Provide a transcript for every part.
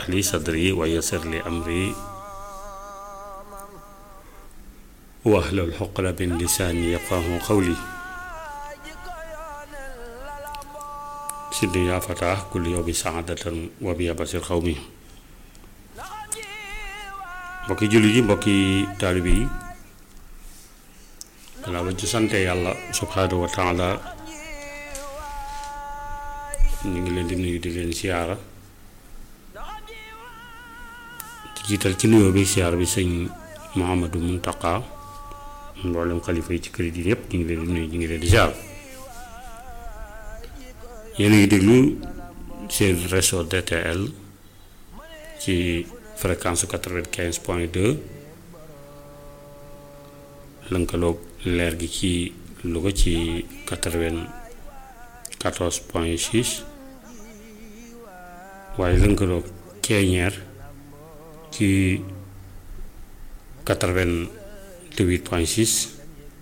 shrah li sadri wa yassir li amri wahlul uqdatan min lisaani yafqahu qawli siddi yaa fatah kulli yawmi saadatan wa biya basir xawmi mbokki jullit yi mbokki taalibe yi gannaaw ba ci sante yàlla subhaanahu wa taala ñu ngi leen di nuyu di leen siyaara di jiital ci nuyoo bi siyaara bi sëñ Mouhamadou Mountakha mboolem xalifa yi ci kër yi yépp ñu ngi leen di nuyu ñu ngi leen di siyaara yéen a ngi déglu seen réseau DTL ci fréquence quatre-vingt-quinze point deux lënkaloog leer gi ci Louga ci quatre-vingt-quatorze point six waaye lënkaloog Keñeer ci quatre-vingt-huit point six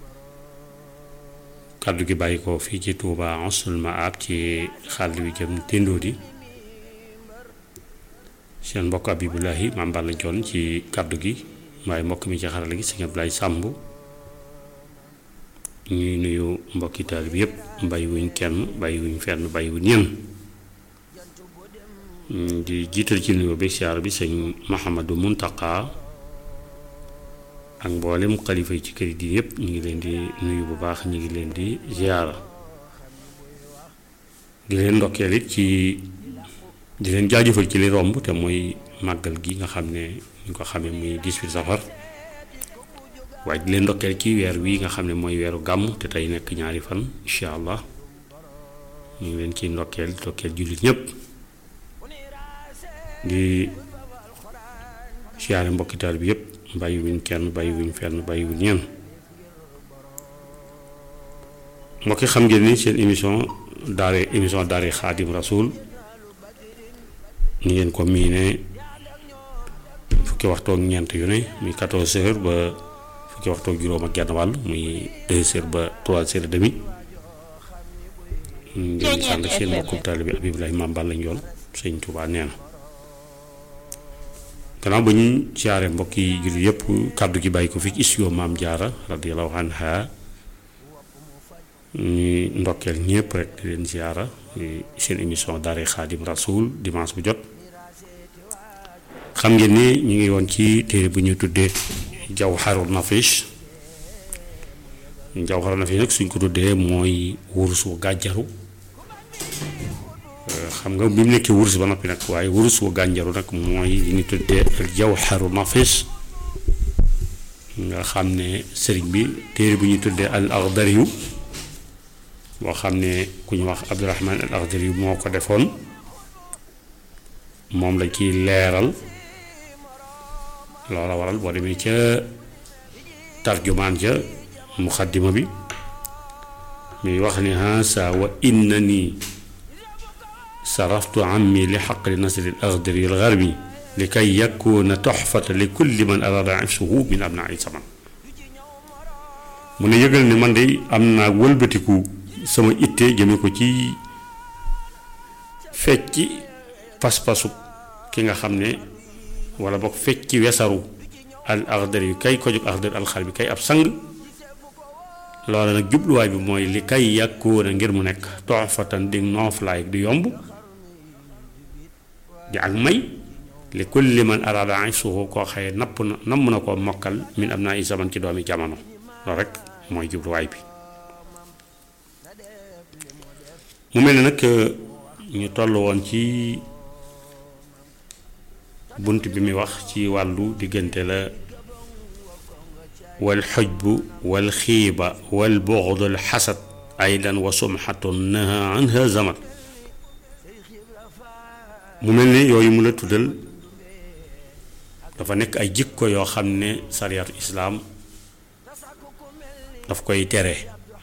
kàddu gi bàyyi ko fii ci Touba Ansul Maab ci xàll wi jëm Tindodi seen mbokk Abibulahi Maam Balla Joon ci kàddu gi waaye mbokk mi ci xarala gi sëñ Ablaye Sàmb ñuy nuyu mbokki taalibe bi yépp bàyyiwuñ kenn bàyyiwuñ fenn bàyyiwuñ ñenn di jiital ci nuyoo bi siyaar bi sëñ Mahamadou Muntaka ak mboolem xalifa yi ci kër yi yépp ñu ngi leen di nuyu bu baax ñu ngi leen di ziyaara di leen ndokkeel it ci di leen jaajëfal ci li romb te mooy màggal gi nga xam ne ñu ko xamee muy 18 safar waaye di leen ndokkeel ci weer wii nga xam ne mooy weeru gàmm te tey nekk ñaari fan incha allah ñu ngi leen ciy ndokkeel ndokkeel jullit ñépp di siyaare mbokkitaal bi yépp bàyyiwuñ kenn bàyyiwuñ fenn bàyyiwuñ ñenn mbokki xam ngeen ni seen émission daare émission daare xaadim rasul ni ngeen ko miine fukki waxtu ak ñeent yu ne muy 14 heures ba fukki waxtu ak juróom ak genn wàll muy 2 heures ba 3 heures et demi ngeen sànd seen mbokkum taalibe bi Abibulahi Maam Balla Njoon sëñ Tuubaa nee na gannaaw ba ñu siyaare mbokki jullit yépp kàddu gi bàyyi ko fi ci studio Maam Jaara radiyallahu anha ñuy ndokkeel ñépp rek di leen siyaara seen émission Daare Xaadim Rasul dimanche bu jot xam ngeen ni ñu ngi woon ci téere bu ñu tuddee Jawharun Nafis Jawharun Nafis nag suñ ko tuddee mooy wurus wu gàjjaru xam nga bi mu nekkee wurus ba noppi nag waaye wurus wu gànjaru nag mooy li ñu tuddee jawharu nafis nga xam ne sëriñ bi téere bu ñu tuddee al axdariyu boo xam ne ku ñu wax abdurahman al axdariyu moo ko defoon moom la ciy leeral loola waral boo demee ca tarjumaan ja muxaddima bi muy wax ni haasa wa inna nii saraftu ammi li xaqli nasri al axdari al garbi li kay yakuna toxfata li kulli man arada ifsuhu min abnaai saman mu ne yëgal ne man de am naa wëlbatiku sama itte jëme ko ci fecci pas-pasu ki nga xam ne wala boog fecci wesaru al axdari yu kay ko jóg axdari al xarbi kay ab sang loola nag jubluwaay bi mooy li kay yakuna ngir mu nekk toxfatan di nooflaay di yomb di ak may li kulli man araada ifsuhu koo xëye napp na namm na koo mokkal min am naa i zaman ci doomi jamono loolu rek mooy jubluwaay bi mu mel ne nag ñu toll woon ci bunt bi muy wax ci wàllu diggante la wal xujbu wal xiiba wal buxdul xasad aydan wa sumxatun naha anha zaman mu mel ni yooyu mu la tuddal dafa nekk ay jikko yoo xam ne sariyatu islaam daf koy tere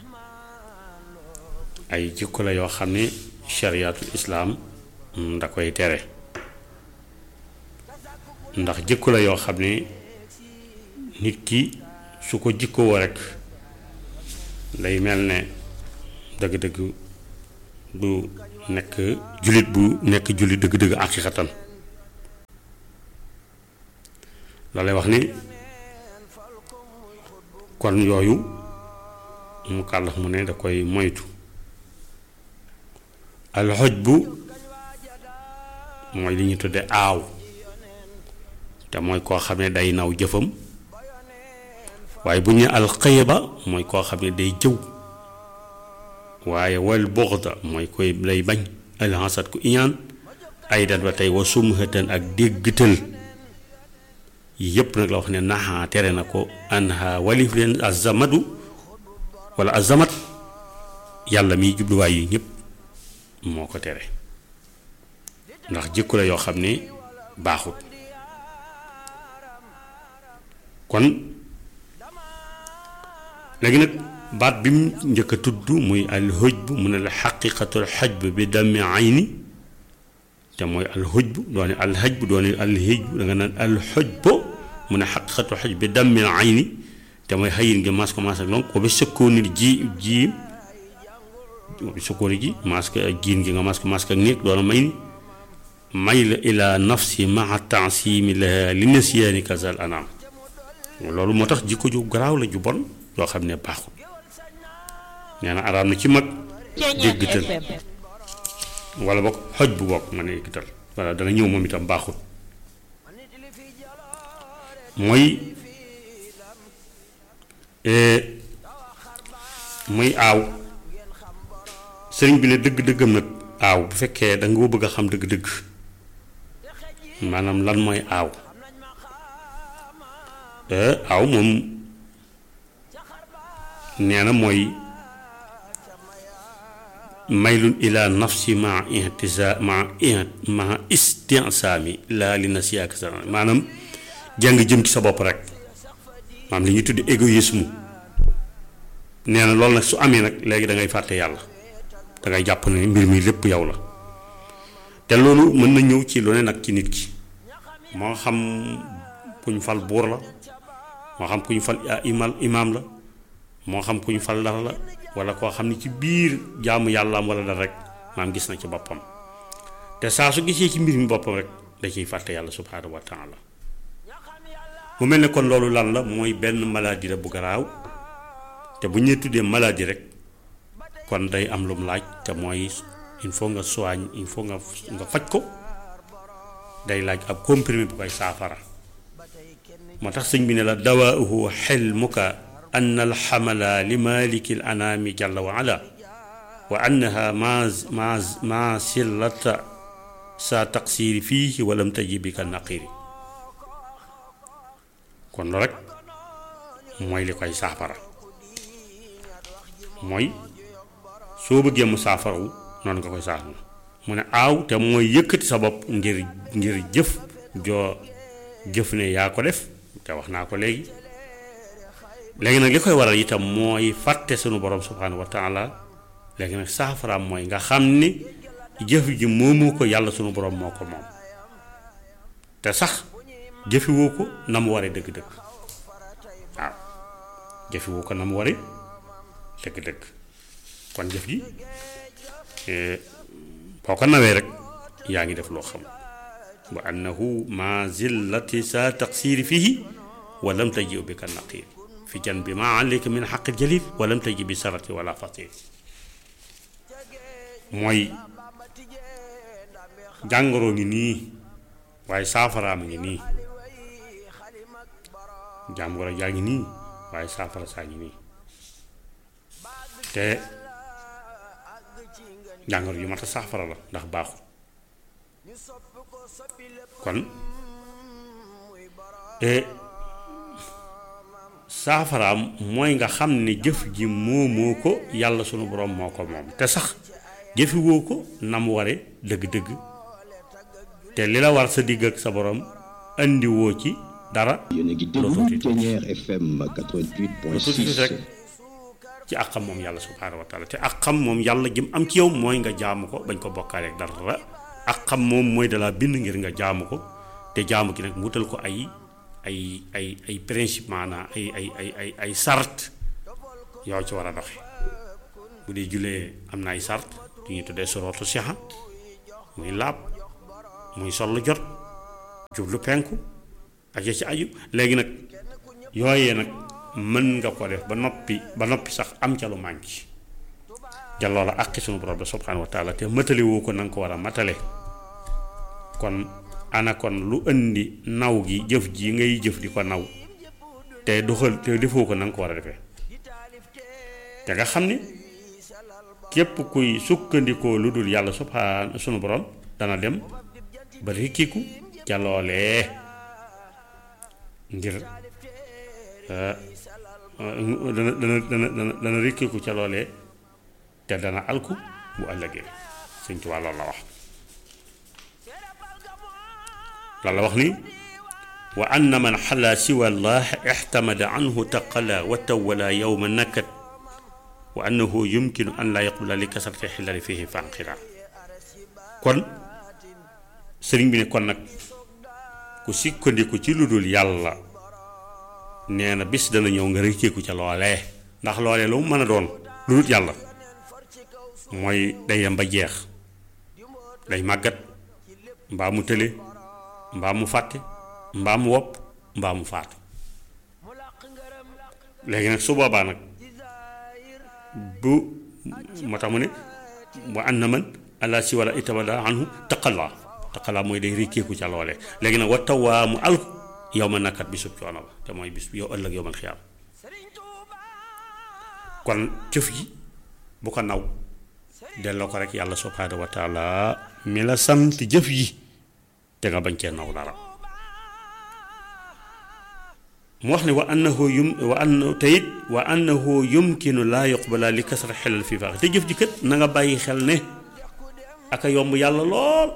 ay jikko la yoo xam ne sariyatu islaam da koy tere ndax jikko la yoo xam ne nit ki su ko jikkoo rek day mel ne dëgg-dëgg du nekk jullit bu nekk jullit dëgg-dëgg àqiqatan loolu lay wax ni kon yooyu mu kàllax mu ne da koy moytu alxoj bu mooy li ñu tudde aaw te mooy koo xam ne day naw jëfam waaye bu ñu ne alxëyba mooy koo xam ne day jëw waaye wal buxda mooy koy lay bañ alxasad ku iñaan ay dat ba tey wa sumhatan ak déggtal yi yépp nag la wax ne naxaa tere na ko anha walif leen azamadu wala azamat yàlla miy jubluwaay yi ñëpp moo ko tere ndax jikko la yoo xam ne baaxut kon léegi nag baat bi mu njëkk a tudd muy al hujb mu ne la xaqiqatul xajb bi dammi ayni te mooy al hujb doone al hajb doone al hijb da nga naan al hujb mu ne xaqiqatul xajb bi dammi ayni te mooy xëyin gi mas ko mas ak lonk ko bi sëkkooni ji ji bi sëkkooni ji mas ko jiin gi nga mas ko mas ak néeg doona may ni may la ila nafsi maa taasimi laha li nasiyaani kazal anam loolu moo tax jikko ju garaaw la ju bon yoo xam ne baaxul nee na araam na ci mag déggtal wala bokk xoj bu bokk ma ne éggital wala dana ñëw moom itam baaxul mooy muy aaw sëriñ bi ne dëgg-dëggam nag aaw bu fekkee da nga ko bëgg a xam dëgg-dëgg maanaam lan mooy aaw aaw moom nee na mooy maylun ila nafsi ma intisa ma ma istinsaami laa li na siyaak sa maanaam jàng jëm ci sa bopp rek maanaam li ñuy tudd égoïsme nee na loolu nag su amee nag léegi da ngay fàtte yàlla da ngay jàpp ne mbir mi lépp yow la te loolu mën na ñëw ci lu ne nag ci nit ki moo xam kuñ fal buur la moo xam kuñ fal imal imaam la moo xam kuñ fal dara la wala koo xam ne ci biir jaamu yàlla am wala dara rek maam gis na ci boppam te saa su gisee ci mbir mi boppam rek da ciy fàtte yàlla subhaanahu wa taala mu mel ne kon loolu lan la mooy benn maladie la bu garaaw te bu ñu tuddee maladie rek kon day am lu mu laaj te mooy il faut nga soigne il faut nga nga faj ko day laaj ab comprimé bu koy saafara moo tax sëñ bi ne la dawaahu xilmuka an alxamala li maliki l anaami jalla wa ala wa annaha ma ma ma sillata sa taqsiri fiihi walam taji bi ka naqiri kon lu rek mooy li koy saafara mooy soo bëggee mu saafarawu noonu nga koy saafara mu ne aaw te mooy yëkkati sa bopp ngir ngir jëf joo jëf ne yaa ko def te wax naa ko léegi léegi nag li koy waral itam mooy fàtte sunu borom subhanahu wa taala léegi nag saafaraam mooy nga xam ni jëf ji moomu ko yàlla sunu borom moo ko moom te sax jëfiwoo ko na mu waree dëgg-dëgg waaw jëfiwoo ko na mu waree dëgg-dëgg kon jëf ji boo ko nawee rek yaa ngi def loo xam wa annahu ma zillati sa taqsiri fihi wa lam taji bi ka naqir fi jan bi ma alayka min xaqi jalil wa lam taji bi sarati wala fatir mooy jàngoro ngi nii waaye saafaraam ngi nii jàngoro jaa ngi nii waaye saafara saa ngi nii te jàngoro yu mat a saafara la ndax baaxul kon saafaraam mooy nga xam ne jëf ji moomoo ko yàlla sunu borom moo ko moom te sax jëfiwoo ko na mu ware dëgg-dëgg te li la war sa digg ak sa borom indiwoo ci dara yéen a ngi déglu Ténière FM 88.6 rek ci ak xam moom yàlla subhaanahu wa taala te ak xam moom yàlla jëm am ci yow mooy nga jaamu ko bañ ko bokkaale ak dara ak xam moom mooy dalaa bind ngir nga jaamu ko te jaamu gi nag mu wutal ko ay ay ay ay principe maanaam ay ay ay ay ay sart yow ci war a doxe bu dee julee am na ay sart yu ñuy tuddee sorootu sixa muy laab muy sol lu jot jublu penku ak ya ci aju léegi nag yooyee nag mën nga ko def ba noppi ba noppi sax am ca lu manqué ja loola àqi sunu borom la subhanahu wa taala te matale woo ko na nga ko war a matale kon ana kon lu indi naw gi jëf ji ngay jëf di ko naw te doxal te defoo ko na nga ko war a defee te nga xam ni képp kuy sukkandikoo lu dul yàlla subhaan sunu borom dana dem ba rikkiku ca loolee ngir dana dana dana dana dana rikkiku ca loolee te dana alku bu ëllëgee Sëñ Tuubaa loolu la wax loolu la wax ni wa anna man xala siwa allah ixtamada anhu taqala wa tawala yowma nakat wa annahu yumkinu an laa yaqbula li kasrati xilali fihi fanqira kon sëriñ bi ne kon nag ku sukkandiku ci lu dul yàlla nee na bis dana ñëw nga rëcceeku ca loolee ndax loolee lu mu mën a doon lu dul yàlla mooy day dem ba jeex day màggat mbaa mu tële mbaa mu fàtte mbaa mu wopp mbaa mu faatu léegi nag su boobaa nag bu moo tax mu ne wa an na man allah si wala itamada anhu taqalla taqalla mooy day rékkeeku ca loole léegi nag wa tawaa mu al yow ma nakkat bisub coono ba te mooy bis yow ëllëg yow man xiyaam kon jëf yi bu ko naw delloo ko rek yàlla subhaanahu wa taala mi la sant jëf yi te nga bañ cee naw dara mu wax ne wa annahu yum wa annahu teyit wa annahu yumkinu laa yuqbala li kasra xelal fii faax te jëf ji kat na nga bàyyi xel ne aka yomb yàlla lool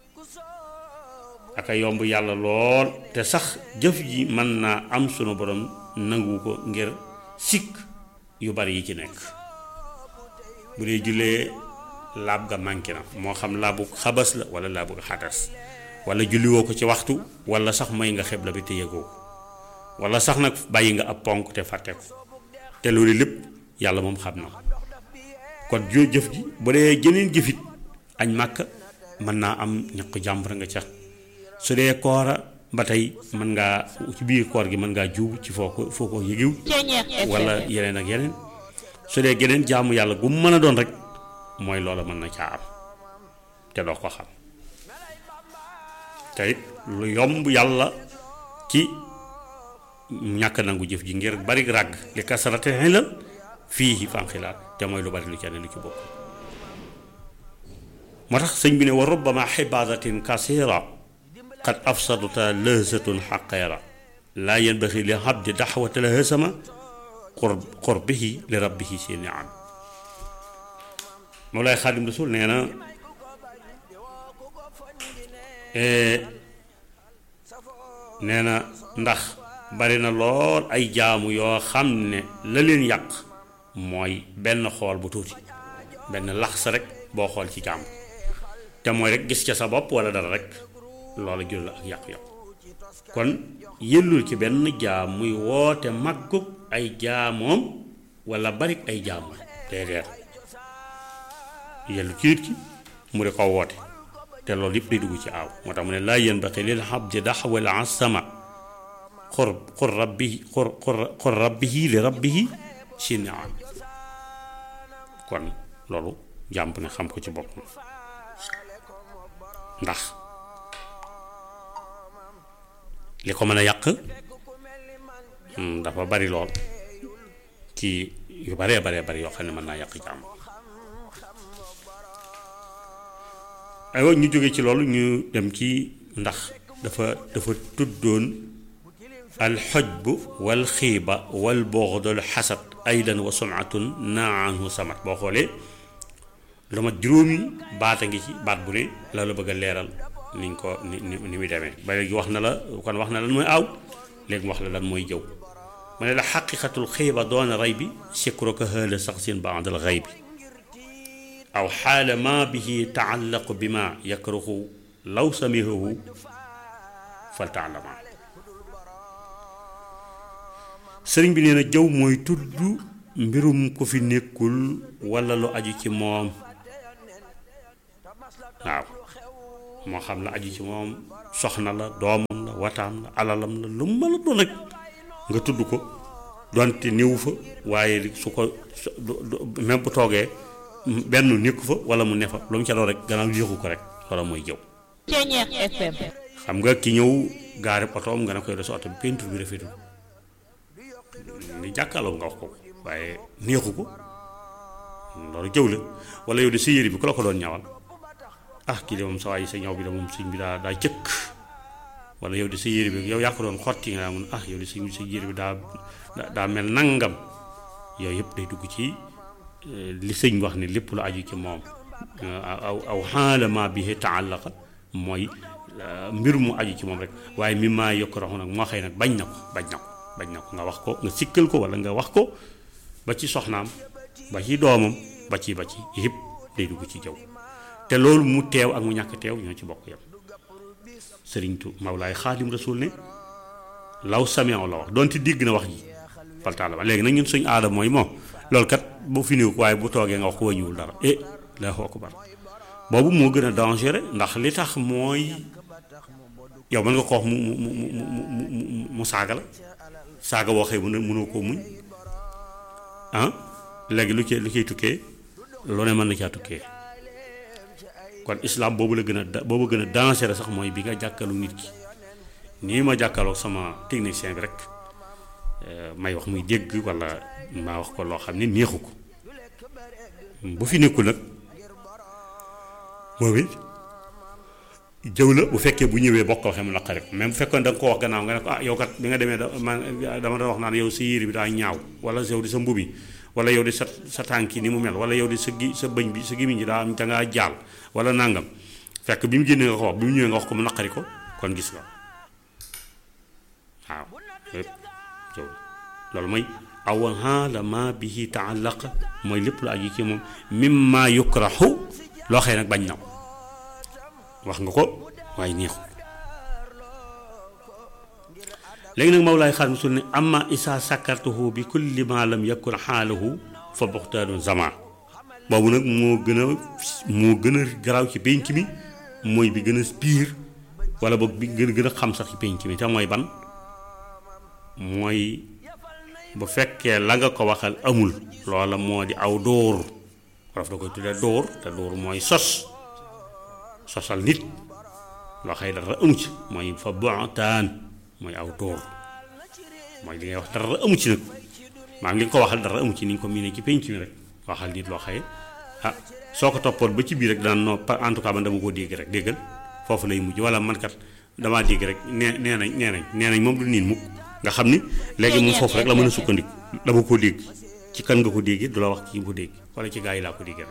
aka yomb yàlla lool te sax jëf ji mën naa am sunu borom nangu ko ngir sikk yu bari yi ci nekk bu dee jullee laab ga manqué na moo xam laabu xabas la wala laabu xadas wala julliwoo ko ci waxtu wala sax may nga xeb la bi te yëgoo ko wala sax nag bàyyi nga ab ponk te fàtte ko te loolu lépp yàlla moom xam na ko kon joo jëf ji bu dee jëneen jëfit añ màkk mën naa am ñaq jàmbur nga ca su dee koora ba tey mën ngaa ci biir koor gi mën ngaa juub ci foo ko foo ko yëgiw wala yeneen ak yeneen su dee geneen jaamu yàlla gu mu mën a doon rek mooy loola mën na caa am te doo ko xam te it lu yomb yàlla ci ñàkk nangu jëf ji ngir bari ràgg li kasarate xelal fii fanxilaat te mooy lu bari lu ca ne lu ci bokk moo tax sëñ bi ne wa rubbama xibaadatin kasira qad afsadata lëhsatun xaqeera laa yanbaxi li abdi daxwata la hësama qurb qurbihi li rabbihi si niam Mawlaay Xaadim Rasul nee na nee na ndax bari na lool ay jaamu yoo xam ne la leen yàq mooy benn xool bu tuuti benn lax sa rek boo xool ci jaamu te mooy rek gis ca sa bopp wala dara rek loola jur la ak yàqu-yàqu kon yëllul ci benn jaam muy woote màggug ay jaamoom wala barik ay jaamoom déedéet yellu ci nit ki mu di ko woote te loolu yëpp day dugg ci aaw moo tax mu ne laa yanbaqi lil abdi daxwal asama xur xur rabbihi xur xur rabbihi li rabbihi si niam kon loolu jàmp ne xam ko ci boppam ndax li ko mën a yàq dafa bari lool ci yu baree baree bari yoo xam ne mën naa yàq jàmm aywa ñu jóge ci loolu ñu dem ci ndax dafa dafa tuddoon alxojbu wal xiiba wal boxdol xasad aydan wa sumatun naa anhu samat boo xoolee lu mat juróomi baat a ngi ci baat bu ne la la bëgg a leeral niñ ko ni ni ni muy demee ba léegi wax na la kon wax na lan mooy aaw léegi mu wax la lan mooy jëw mu ne la xaqiqatul xiiba doona rey bi sikruka hëla sax sin baadal xëy bi aw xaala ma bihi taallaqu bi ma yakruhu law samihahu fal taalama sëriñ bi nee na jëw mooy tudd mbirum ku fi nekkul walla lu aju ci moom waaw moo xam la aju ci moom soxna la doomam la wataam la alalam la lu mën a doon rek nga tudd ko donte néewu fa waaye su ko même bu toogee benn nekku fa wala mu ne fa lu mu ca doon rek gannaaw yéexu ko rek wala mooy jëw Ceeñeex FM xam nga ki ñëw gaare otoom nga ne koy de sa oto bi peinture bi rafetul ni jàkkaarloo nga wax ko waaye neexu ko loolu jëw la wala yow de sa yére bi ku la ko doon ñawal ah kii de moom sa waay sa ñaw bi de moom sëñ bi daa daa jëkk wala yow de sa yére bi yow yaa ko doon xotti nga mun ah yow de sëñ bi sa yére bi daa daa mel nangam yooyu yëpp day dugg ci li sëñ wax ne lépp lu aju ci moom aw aw xaalama bi taallaqa mooy mbir mu aju ci moom rek waaye mi maa yokk raxu nag moo xëy nag bañ na ko bañ na ko bañ na ko nga wax ko nga sikkal ko wala nga wax ko ba ci soxnaam ba ci doomam ba ci ba ci yëpp day dugg ci jaww te loolu mu teew ak mu ñàkk teew ñoo ci bokk yam sëriñtu Mawlaay Xaadim Rasul ne law sameew la wax donte dégg na wax ji faltaala ba léegi nag ñun suñu aada mooy moom loolu kat bu fi néew ko waaye bu toogee nga wax ko wàññiwul dara eh Allahu akbar boobu moo gën a dangereux ndax li tax mooy yow mën nga ko wax mu mu mu mu mu mu saaga la saaga woo xëy mënoo koo muñ ah léegi lu cee lu ciy tukkee lu ne mën na caa tukkee kon islam boobu la gën a da boobu gën a dangereux sax mooy bi nga jàkkalu nit ki nii ma jàkkaloo sama technicien bi rek may wax muy dégg wala maa wax ko loo xam ne neexu ko bu fi nekkul nag moom it jëw la bu fekkee bu ñëwee bokk ko waxee mu naqari ko même bu fekkoon da nga ko wax gannaaw nga ne ko ah yow kat bi nga demee da man dama doon wax naan yow sa yére bi daa ñaaw wala yow di sa mbubi wala yow di sa sa tànk yi ni mu mel wala yow di sa gi sa bëñ bi sa gémmiñ ji daa am da ngaa jaal wala nangam fekk bi mu génnee nga ko wax bi mu ñëwee nga wax ko mu naqari ko kon gis nga waaw lépp jëw loolu mooy aw haalama bihi taallaq mooy lépp lu aju ci moom mimma yukrahu loo xëy nag bañ na ko wax nga ko waaye neexu léegi nag Mawlaay Xaadim Rasul ne amma isa sakartuhu bi kulli ma lam yakun xaalahu fa buxtaanu zaman boobu nag moo gën a moo gën a garaaw ci pénc mi mooy bi gën a piir wala boog bi gën a gën a xam sax ci pénc mi te mooy ban mooy bu fekkee la nga ko waxal amul loola moo di aw dóor wolof da koy tuddee dóor te dóor mooy sos sosal nit loo xëy dara amu ci mooy fa buxtaan mooy aw dóor mooy li ngay wax dara amu ci nag maanaam li nga ko waxal dara amu ci ni nga ko miinee ci penc mi rek waxal nit loo xëy ah soo ko toppoon ba ci biir rek daan noo en tout cas man dama koo dégg rek déggal foofu lay mujj wala man kat damaa dégg rek nee nee nañ nee nañ nee nañ moom du niin mukk nga xam ni léegi moom foofu rek la mën a sukkandiku dama koo dégg ci kan nga ko déggee du la wax ki nga ko dégg wala ci gaa yi laa ko déggee rek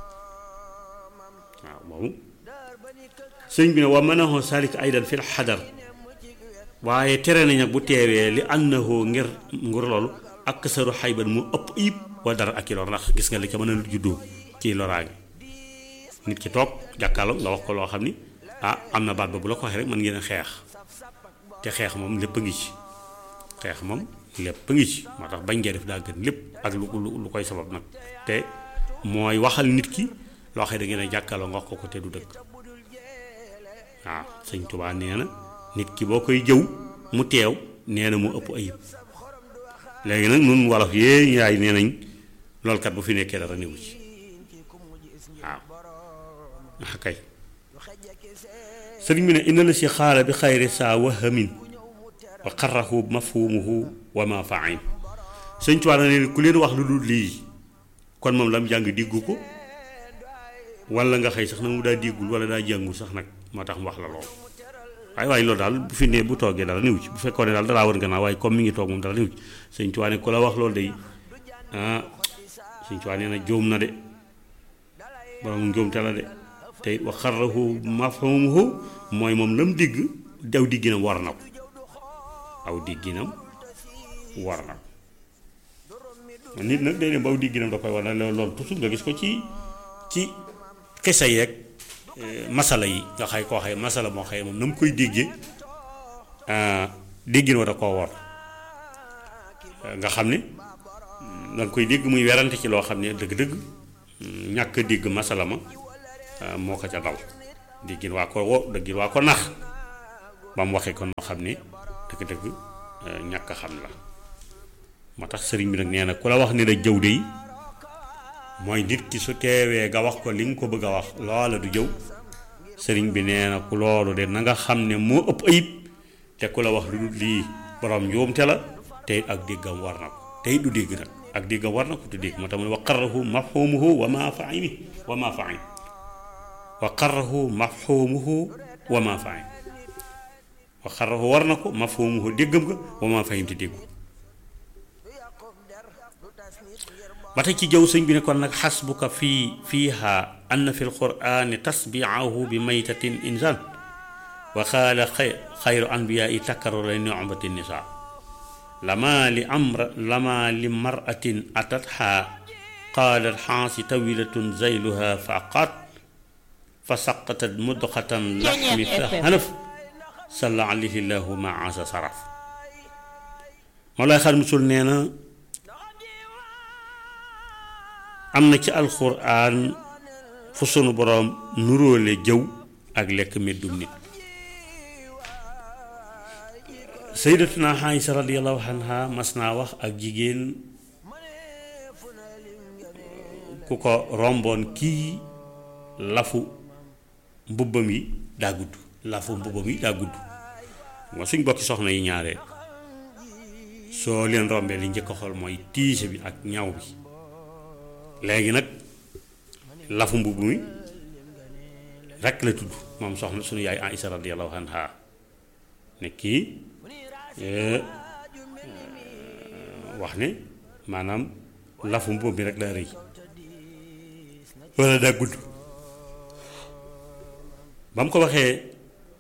waaw boobu sëñ bi ne wa manahu salik aydan fil xadar waaye tere nañ nag bu teewee li annahu ngir ngir loolu ak saru xayban mu ëpp ayib wala dara ak i lor ndax gis nga li ca mën a juddoo ci loraange nit ki toog jàkkaarloo nga wax ko loo xam ni ah am na baat ba bu la ko waxee rek mën ngeen a xeex te xeex moom lépp a ngi ci xeex moom lépp a ngi ci moo tax bañ ngee def daa gën lépp ak lu lu koy sabab nag te mooy waxal nit ki loo xam ne da ngeen a jàkkaarloo nga wax ko ko te du dëkk waaw sëñ Tuubaa nee na nit ki boo koy jëw mu teew nee na mu ëpp ayib léegi nag nun wolof yee yaay nee nañ loolu kat bu fi nekkee dara newu ci waaw ah kay sëriñ bi ne inna la si xaala bi xayri saa wahamin wa xarrahu mafhumuhu wa ma faim sëñ Tuubaa na ne ku leen wax lu dul lii kon moom lam jàng diggu ko wala nga xëy sax na mu daa diggul wala daa jàngul sax nag moo tax mu wax la lool waaye waaye loolu daal bu fi nee bu toogee dara néew ci bu fekkoon ne daal dalaa war gannaaw waaye comme mi ngi toog moom dara néew ci sëñ Tuubaa ne ku la wax loolu day ah sëñ Tuubaa nee na jóom na de borom njóomte la de te wa xarrahu mafhumuhu mooy moom lam digg daw digginam war na ko aw digginam war na ko nit nag day dem ba aw digginam da koy war na loolu toujours nga gis ko ci ci xisa yeeg masala yi nga xay koo xay masala moo xëy moom na mu koy déggee déggin wa da koo war nga xam ne danga koy dégg muy werante ci loo xam ne dëgg-dëgg ñàkk dégg masala ma moo ko ca dal déggin waa ko wo déggin waa ko nax ba mu waxee ko noo xam ne dëgg-dëgg ñàkk a xam la moo tax sëriñ bi nag nee na ku la wax ni la jëw de mooy nit ki su teewee nga wax ko li nga ko bëgg a wax loola du jëw sëriñ bi nee na ku loolu de na nga xam ne moo ëpp ayib te ku la wax lu dul lii borom njuumte la te ak déggam war na ko tey du dégg nag ak déggam war na ko du dégg moo tax mu ne wa qarrahu mafhumuhu wa ma faimi wa ma faim wa qarrahu mafhumuhu wa ma faim wa qarrahu war na ko mafhumuhu déggam nga wa ma faim te déggu ba tey ci jëw sëñ bi ne kon nag xasbuka fii fiiha anna fi lqurani tasbiahu bi maytatin insan wa qaala xayru anbiyaai takkarura nicmati nisa lama li amra lama li maratin atatha qaalat xaasi tawilatun zayluha fa aqaat fa saqatat mudqatan laxmi fa xanaf salla alayhi llahu ma asa saraf moo lay xar musul nee na am na ci alxuraan fu sunu boroom nuróole jëw ak lekk meddum nit sayyidatuna Aysa radiyallahu anha mas naa wax ak jigéen ku ko romboon kii lafu mbubbam yi daa gudd lafu mbubbam yi daa gudd nga suñ bokki soxna yi ñaare soo leen rombee li njëkk a xool mooy tiise bi ak ñaw bi léegi nag lafu mbubb mi rekk la tudd moom soxna suñu yaay Aïsa radiyallahu anha ne kii wax ne maanaam lafu mbubb mi rek la rëy walla daa gudd ba mu ko waxee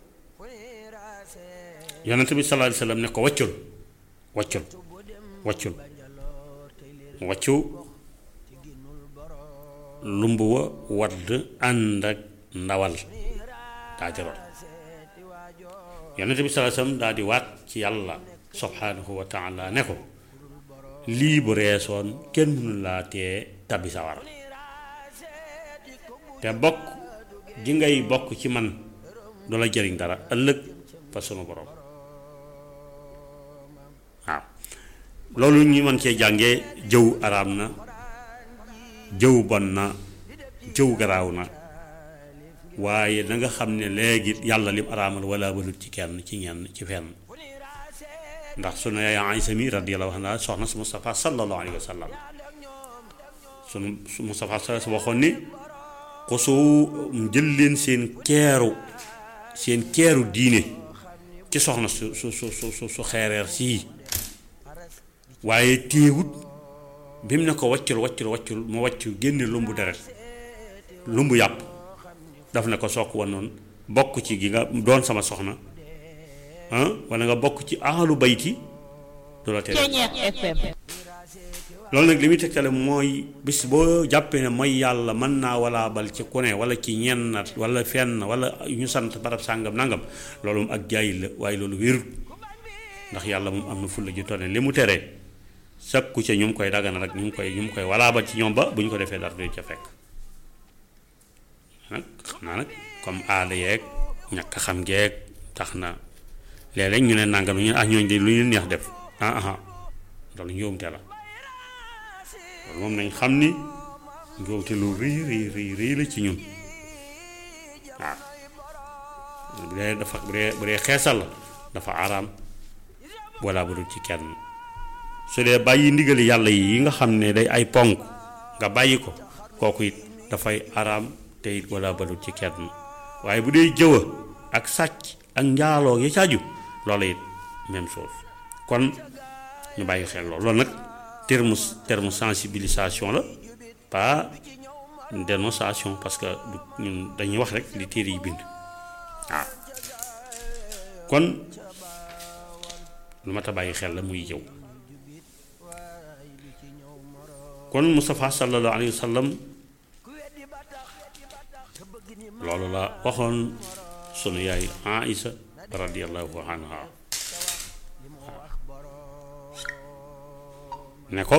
yonent bi sallallahu alayhi wasallam ne ko waccul waccul waccul waccu lumb wa wadd ànd ak ndawal daa jaroon yonent bi sallallahu alayhi wasallam daa di waat ci yàlla subhanahu wa taala ne ko lii bu reesoon kenn mënu laa tee tabbi sawara te bokk gi ngay bokk ci man du la jëriñ dara ëllëg fa sunu borom waaw loolu ñu mën cee jàngee jëw araam na jëw bon na jëw garaaw na waaye da nga xam ne léegi yàlla lim araamal wala balut ci kenn ci ñenn ci fenn ndax sunu yaay Aysa mi radiyallahu anha soxna su Mustafa sallallahu alayhi wa sallam sunu Mustafa sa waxoon ni xusu jël leen seen keeru seen keeru diine ci soxna su su su su su xeereer sii waaye téewut bi mu ne ko waccul waccul waccul mu wàccu génne lumbu deret lumbu yàpp daf ne ko sook woon noonu bokk ci gi nga doon sama soxna ah wala nga bokk ci ahlu bayti du la tere loolu nag li muy tegtale mooy bis boo jàppee ne mooy yàlla mën naa walaa bal ci ku ne wala ci ñenn wala fenn wala ñu sant barab sàngam nangam loolu moom ak jaayil la waaye loolu wérut ndax yàlla moom am na fulla ju tone li mu teree sakku ca ñu ngi koy dagana rek ñu ngi koy ñu ngi koy walaa bal ci ñoom ba bu ñu ko defee dara du ca fekk nag xam naa nag comme aada yeeg ñàkk xam geeg tax na léeg-léeg ñu ne nangam ñu ne ah ñooñu de lu ñu neex def ah ah loolu njuumte la loolu moom nañ xam ni njuumte lu rëy rëy rëy rëy la ci ñun waaw bu dee dafa bu dee bu dee xeesal la dafa araam walla bu dul ci kenn su dee bàyyi ndigali yàlla yi nga xam ne day ay ponk nga bàyyi ko kooku it dafay araam te it walla ba dul ci kenn waaye bu dee jëwa ak sàcc ak njaaloo ya caaju loolu it même chose kon ñu bàyyi xel loolu loolu nag terme terme sensibilisation la pas dénonciation parce que ñun dañuy wax rek li téere yi bind waaw kon lu mat a bàyyi xel la muy jëw kon Moustapha sallallahu alayhi wa sallam loolu la waxoon sunu yaay Aïsa radiyallahu anha ne ko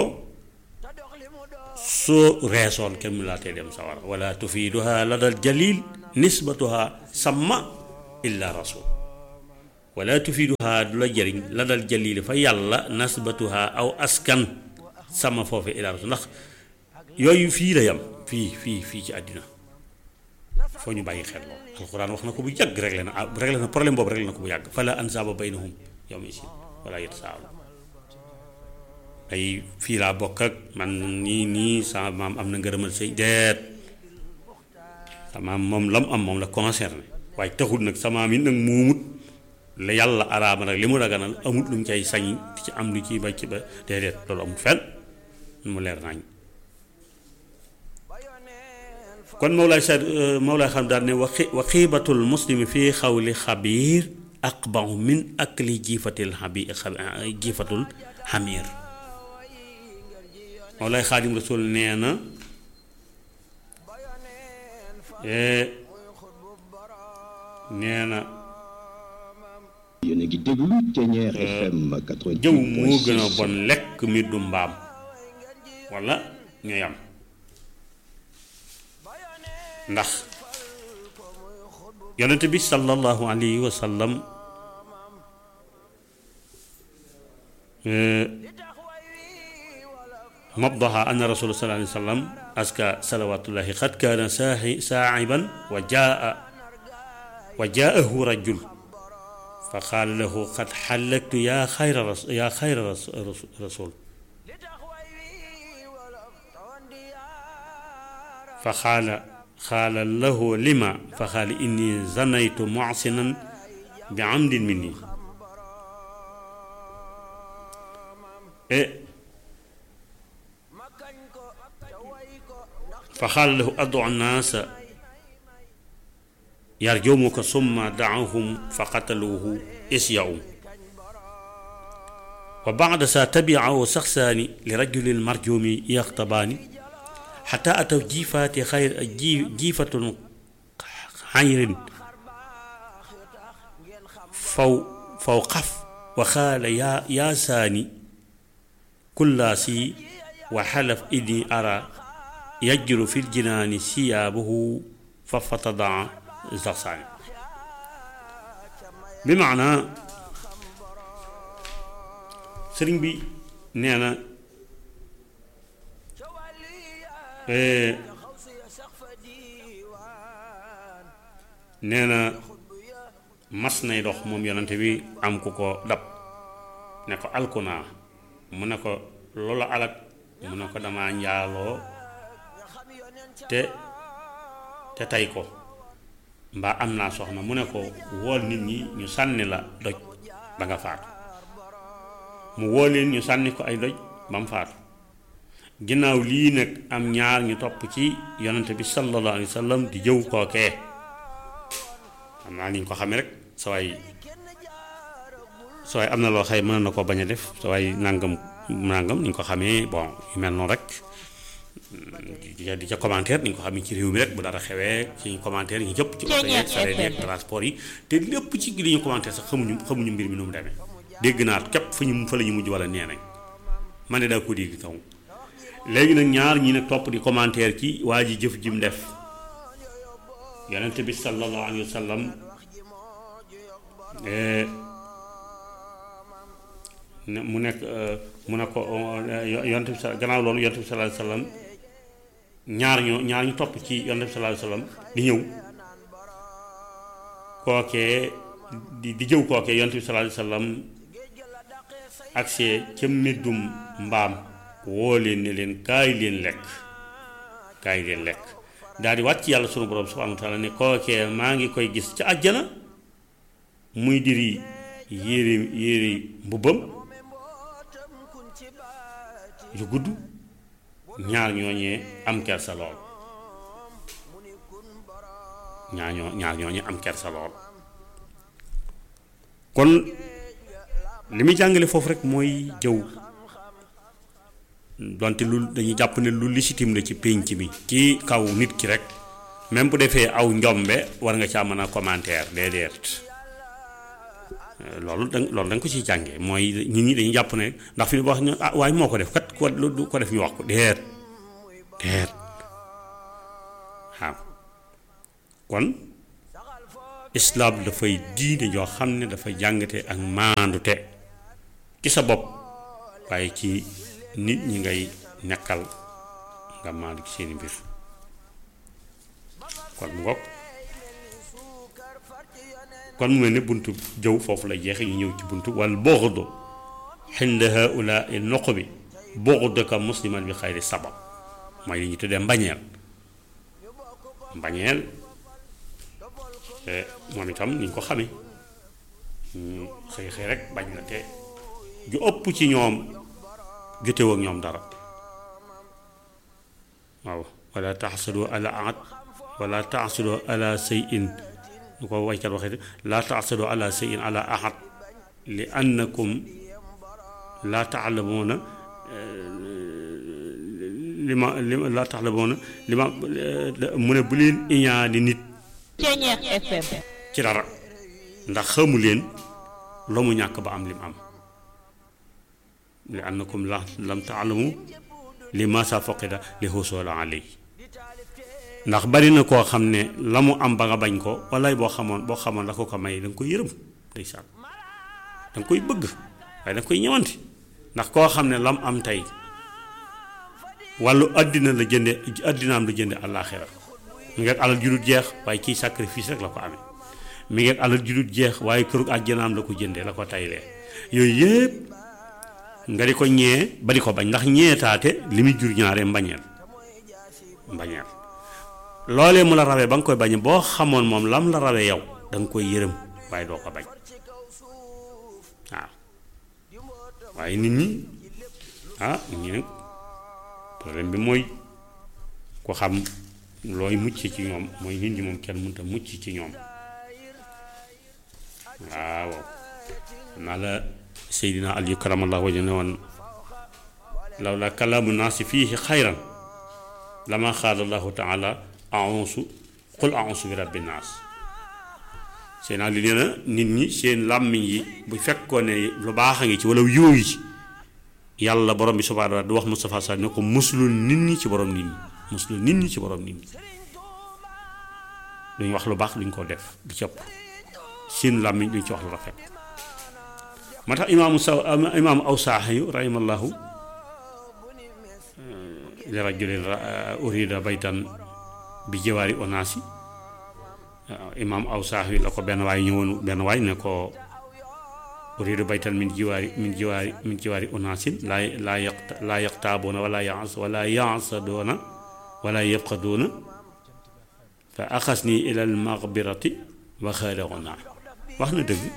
soo reesoon kenn mu laa tee dem sawara wala tufiiduha ladal jalil nisbatuha samma illa rasul wala tufiduha du la jëriñ la dal jalili fa yàlla nasbatuha aw askan sama foofe idaaratu ndax yooyu fii la yam fii fii fii ci àddina foo ñu bàyyi xel lool alxuraan wax na ko bu yàgg réglé na ah réglé na problème boobu réglé na ko bu yàgg fala ansaaba baynahum yawma isin wala yatasaalu ay fii laa bokk ak man nii nii sama maam am na ngërëmal sëy deet sama maam moom lam am moom la concerné waaye taxul nag sama maam yi nag muumut la yàlla araama nag li mu daganal amut lu mu cay sañ di ci am lu ci ba ci ba déedéet loolu amut fenn mu leer nañ kon Mawlaay sa Mawlaay xam daal ne wa xi wa xiibatul muslimi fii xawli xabiir aqbahu min akli jiifatil xabi jiifatul xamiir Mawlaay Xaadim Rasul nee na nee na yéen a ngi déglu Ténière FM 88.6 jëw moo gën a bon lekk mi du mbaam walla ñooy am ndax yonent bi sallallahu alayhi wa sallam mabdaha anna rasul sallallahu alayhi wa sallam aska salawatullahi qad kaana saaxi saaxiban wa jaa wa jaahu rajul fa qaala lahu qad xallaktu yaa xayra yaa xayra rasul fa qaala qaala lahu lima fa qaala inni zanaytu muxsinan bi amdin minni e fa qaala lahu adu nnaasa yarjumuka summa daahum fa qataluuhu isyaum wa bacda sa tabicahu saxsaani li rajulin marjumi yaxtabaani xata ataw jiifaati xayr ji jiifatun xayrin faw faw xaf wa xaala yaa yaa saani kullaasi wa xalaf inni ara yajru fi ljinaani siyaabuhu fa fatadaa saxsaani bi maanaa sëriñ bi nee na nee na mas nay dox moom yonante bi am ku ko dab ne ko alkunaa mu ne ko loola alak mu ne ko dama njaaloo te te tey ko mbaa am naa soxna mu ne ko wool nit ñi ñu sànni la doj ba nga faatu mu woo leen ñu sànni ko ay doj ba mu faatu ginnaaw lii nag am ñaar ñu topp ci yonante bi sallallahu alayhi wa sallam di jëw kookee xam naa ni ñu ko xamee rek sa waay sa waay am na loo xëy mën na ko bañ a def sa waay nàngam nàngam ni ñu ko xamee bon yu mel noonu rek di ca commentaire ni ñu ko xamee ci réew mi rek bu dara xewee ci commentaire yi ñëpp ci oto yeeg sareet yeeg transport yi te lépp ci li ñu commentaire sax xamuñu xamuñu mbir mi nu mu demee dégg naa képp fa ñu fa la ñu mujj wala nee nañ man de daa ko dégg kaw léegi nag ñaar ñi nag topp di commentaire ci waa ji jëf jim def yonent bi sallallahu alayhi wa sallam mu nekk mu ne ko yonent bi sa gannaaw loolu yonent bi sallallahu alayhi wa sallam ñaar ñoo ñaar ñu topp ci yonent bi sallallahu alayhi wa sallam di ñëw kookee di di jëw kookee yonent bi sallallahu alayhi wa sallam agsee ca meddum mbaam woo leen ne leen kaay leen lekk kaay leen lekk daal di wàcc yàlla sunu borom subhanahu wa taala ne kookee maa ngi koy gis ca àjjana muy diri yére yére mbubbam yu gudd ñaar ñooñee am kersa lool ñaar ñoo ñaar ñooñee am kersa lool kon li muy jàngale foofu rek mooy jëw donte lu dañuy jàpp ne lu légitime la ci pénc mi ci kaw nit ki rek même bu defee aw njombe war nga caa mën a commentaire déedéet loolu da loolu da nga ko ciy jàngee mooy nit ñi dañuy jàpp ne ndax fi wax ñu ah waaye moo ko def kat ko lu ko def ñu wax ko déet déet waaw kon islaam dafay diine joo xam ne dafa jàngate ak maandute ci sa bopp waaye ci nit ñi ngay nekkal nga maandu ci seeni mbir kon mu ngoog kon mu mel ne buntu jëw foofu la jeexe ñu ñëw ci buntu wal bughd xinda haula il noq bi bughdaka musliman bi xayri sabab mooy li ñu tuddee mbañeel mbañeel moom itam ni ñu ko xamee ñu xëy xëy rek bañ la te ju ëpp ci ñoom jotewoo ak ñoom dara waaw wala taxsadu ala ahad wala taxsadu ala sayin ñu ko waykat waxee laa taxsadu ala sayin ala ahad li annakum laa taalamuuna li ma li ma laa taalamuuna li ma mu ne bu leen iñaani nit Ceñeex FM ci dara ndax xamu leen la mu ñàkk ba am lim am li annakum la lam taalamu li ma sa foqida li xusoola alay ndax bari na koo xam ne la mu am ba nga bañ ko walaay boo xamoon boo xamoon la ko ko may da nga koy yërëm ndeysaan da nga koy bëgg waaye da nga koy ñëwanti ndax koo xam ne lam am tey wàllu àddina la jënde àddinaam la jënde àllaaxira mi ngi ak alal ju dul jeex waaye kii sacrifice rek la ko amee mi ngi ak alal ju dul jeex waaye këru àjjanaam la ko jëndee la ko taylee yooyu yëpp nga di ko ñee ba di ko bañ ndax ñeetaate li muy jur ñaare mbañeel mbañeel loolee mu la rawee ba nga koy bañ boo xamoon moom lam la rawee yow da nga koy yërëm waaye doo ko bañ waaw waaye nit ñi ah nit ñi nag problème bi mooy ko xam looy mucc ci ñoom mooy nit ñi moom kenn mënta mucc ci ñoom waaw naa la Seydina Aliyu karamallahu wajhu ne woon law la kalaamu naasi fiihi xayran lama xaala allahu taala aonsu qul aonsu bi rabbi naas seen ali nee na nit ñi seen làmmiñ yi bu fekkoon ne lu baax a ngi ci wala yiw yi ci yàlla borom bi subhaanahu wa taala du wax Moustapha Sall ne ko muslul nit ñi ci borom nit ñi muslul nit ñi ci borom nit ñi duñ wax lu baax duñ ko def di cëpp seen làmmiñ duñ ci wax lu rafet moo tax imaamu saw imaamu aw saaxiyu rahimallahu li rajulin urida baytan bi jawaari onaasi imaam aw saaxiyu la ko benn waay ñëwoon benn waay ne ko urida baytan min jiwaari min jiwaari min jiwaari onaasin laa laa yaqta laa yaqtaaboona wala yaas wala yaasadoona wala yabxadoona fa axas nii ilal maxbirati wa xaadaxonaa wax na dëgg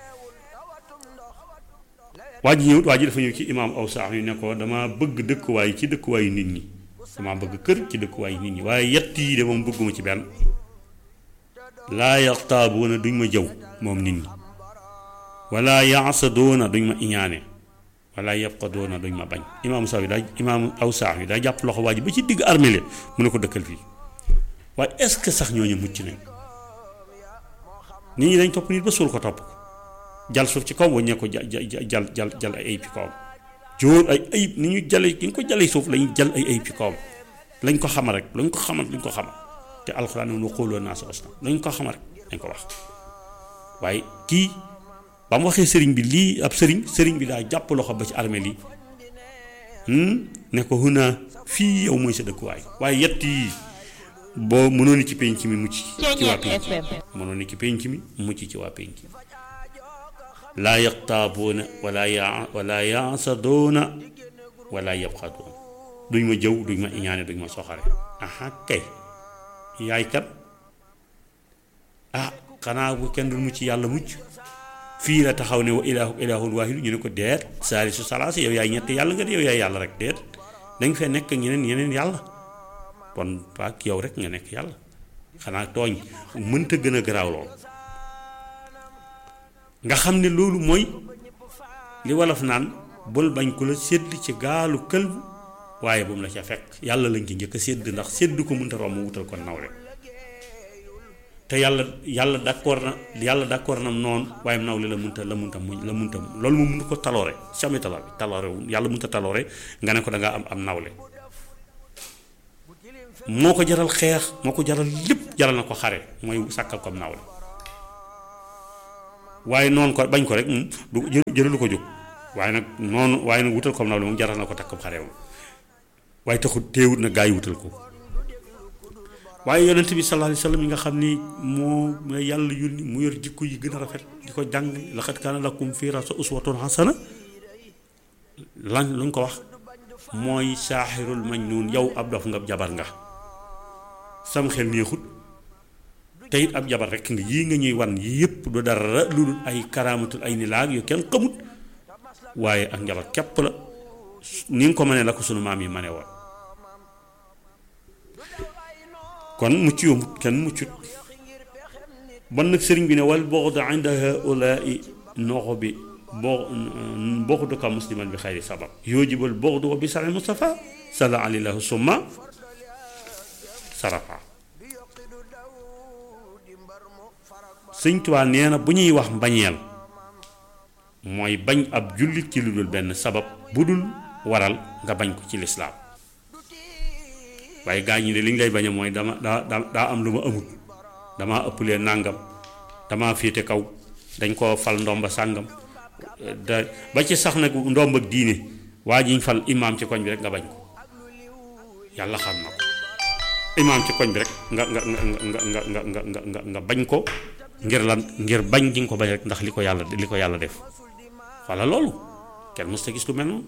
waa ji ñëwut waa ji dafa ñëw ci imaam aw saax yu ne ko dama bëgg dëkkuwaay ci dëkkuwaayu nit ñi dama bëgg kër ci dëkkuwaayu nit ñi waaye yett yi de moom bëgguma ci benn laa yaxtaabuuna duñ ma jëw moom nit ñi wala yaasadoona duñ ma iñaane wala yabqadoona duñ ma bañ imaam saw yi daa imaam aw saax yi daa jàpp loxo waa ji ba ci digg armée mu ne ko dëkkal fii waaye est-ce que sax ñooñu mucc nañ nit ñi dañ topp nit ba suul ko topp ko jal suuf ci kaw waññee ko jal jal jal jal ay ayib ci kawam jóor ay ayib ni ñu jale ki ñu ko jalee suuf lañu jal ay ayib ci kawam lañ ko xamal rek lañ ko xamal lañ ko xamal te alxuraan ne xooloo naa sa osna lañ ko xamal rek dañ ko wax waaye kii ba mu waxee sëriñ bi lii ab sëriñ sëriñ bi daa jàpp loxo ba ci armée lii ne ko huna fii yow mooy sa dëkkuwaay waaye yett yi boo mënoon ni ci penc mi mucc ci waa penc mënoon ni ci penc mi mucc ci waa penc mi laa yaxtaabuuna wala ya wala yaasadoona wala yabxadoona duñ ma jëw duñ ma iñaane duñ ma soxare aha kay yaay kat ah xanaa bu kenn dul mucc yàlla mucc fii la taxaw ne wa ilaahu ilaahun waahidu ñu ne ko deet saali su salaasi yow yaay ñetti yàlla nga de yow yaay yàlla rek deet danga fee nekk ñeneen yeneen yàlla kon paak yow rek nga nekk yàlla xanaa tooñ mënta gën a garaaw lool nga xam ne loolu mooy li wolof naan bul bañ ku la sédd ci gaalu kël waaye bu mu la ca fekk yàlla lañ ci njëkk a sédd ndax sédd ko mënta romb wutal ko nawle te yàlla yàlla d'accord na yàlla d'accord na noonu waaye nawle la munta la munta muñ la munta loolu moom mënu ko taloore jamais taloore taloore wu yàlla munta taloore nga ne ko da ngaa am am nawle moo ko jaral xeex moo ko jaral lépp jaral na ko xare mooy sàkkal ko am nawle waaye noonu ko bañ ko rek moom du jëralu ko jóg waaye nag noonu waaye nag wutal comme nawle moom jaral na ko takk xare moom waaye taxut teewut na gaa yi wutal ko waaye yonent bi sallallahu alayhi wa sallam yi nga xam ni moo yàlla yónni mu yor jikko yi gën a rafet di ko jàng laqad kaana lakum fii rasuulillaahi uswatun hasana lan luñ ko wax mooy saaxirul majnuun yow ab dof nga jabar nga sam xel neexut te it ab jabar rekk nga yii nga ñuy wan yii yëpp du dara lu dul ay karaamatul ay nilaag yu kenn xamut waaye ak njabar képp la ni nga ko mënee la ko sunu maam yi mane woon kon mucc yombut kenn muccut bon nag sëriñ bi ne wal bughd inda haulaai noxo bi bo bughdu ka musliman bi xayri sabab yujibul bughdu wa bi sari Mustafa sala alayhi summa sarafa sëñ Tuubaa nee na bu ñuy wax mbañeel mooy bañ ab jullit ci lu dul benn sabab bu dul waral nga bañ ko ci lislaam waaye gaa ñi de li ñu lay bañe mooy dama daa daa am lu ma amut damaa ëpplee nàngam damaa féete kaw dañ koo fal ndomba sàngam da ba ci sax nag ndomb ak diine waa jiñ fal imaam ci koñ bi rek nga bañ ko yàlla xam na ko imaam ci koñ bi rek nga nga nga nga nga nga nga nga nga nga bañ ko ngir lan ngir bañ gi nga ko bañ rek ndax li ko yàlla li ko yàlla def walla loolu kenn mës ta gis lu mel noonu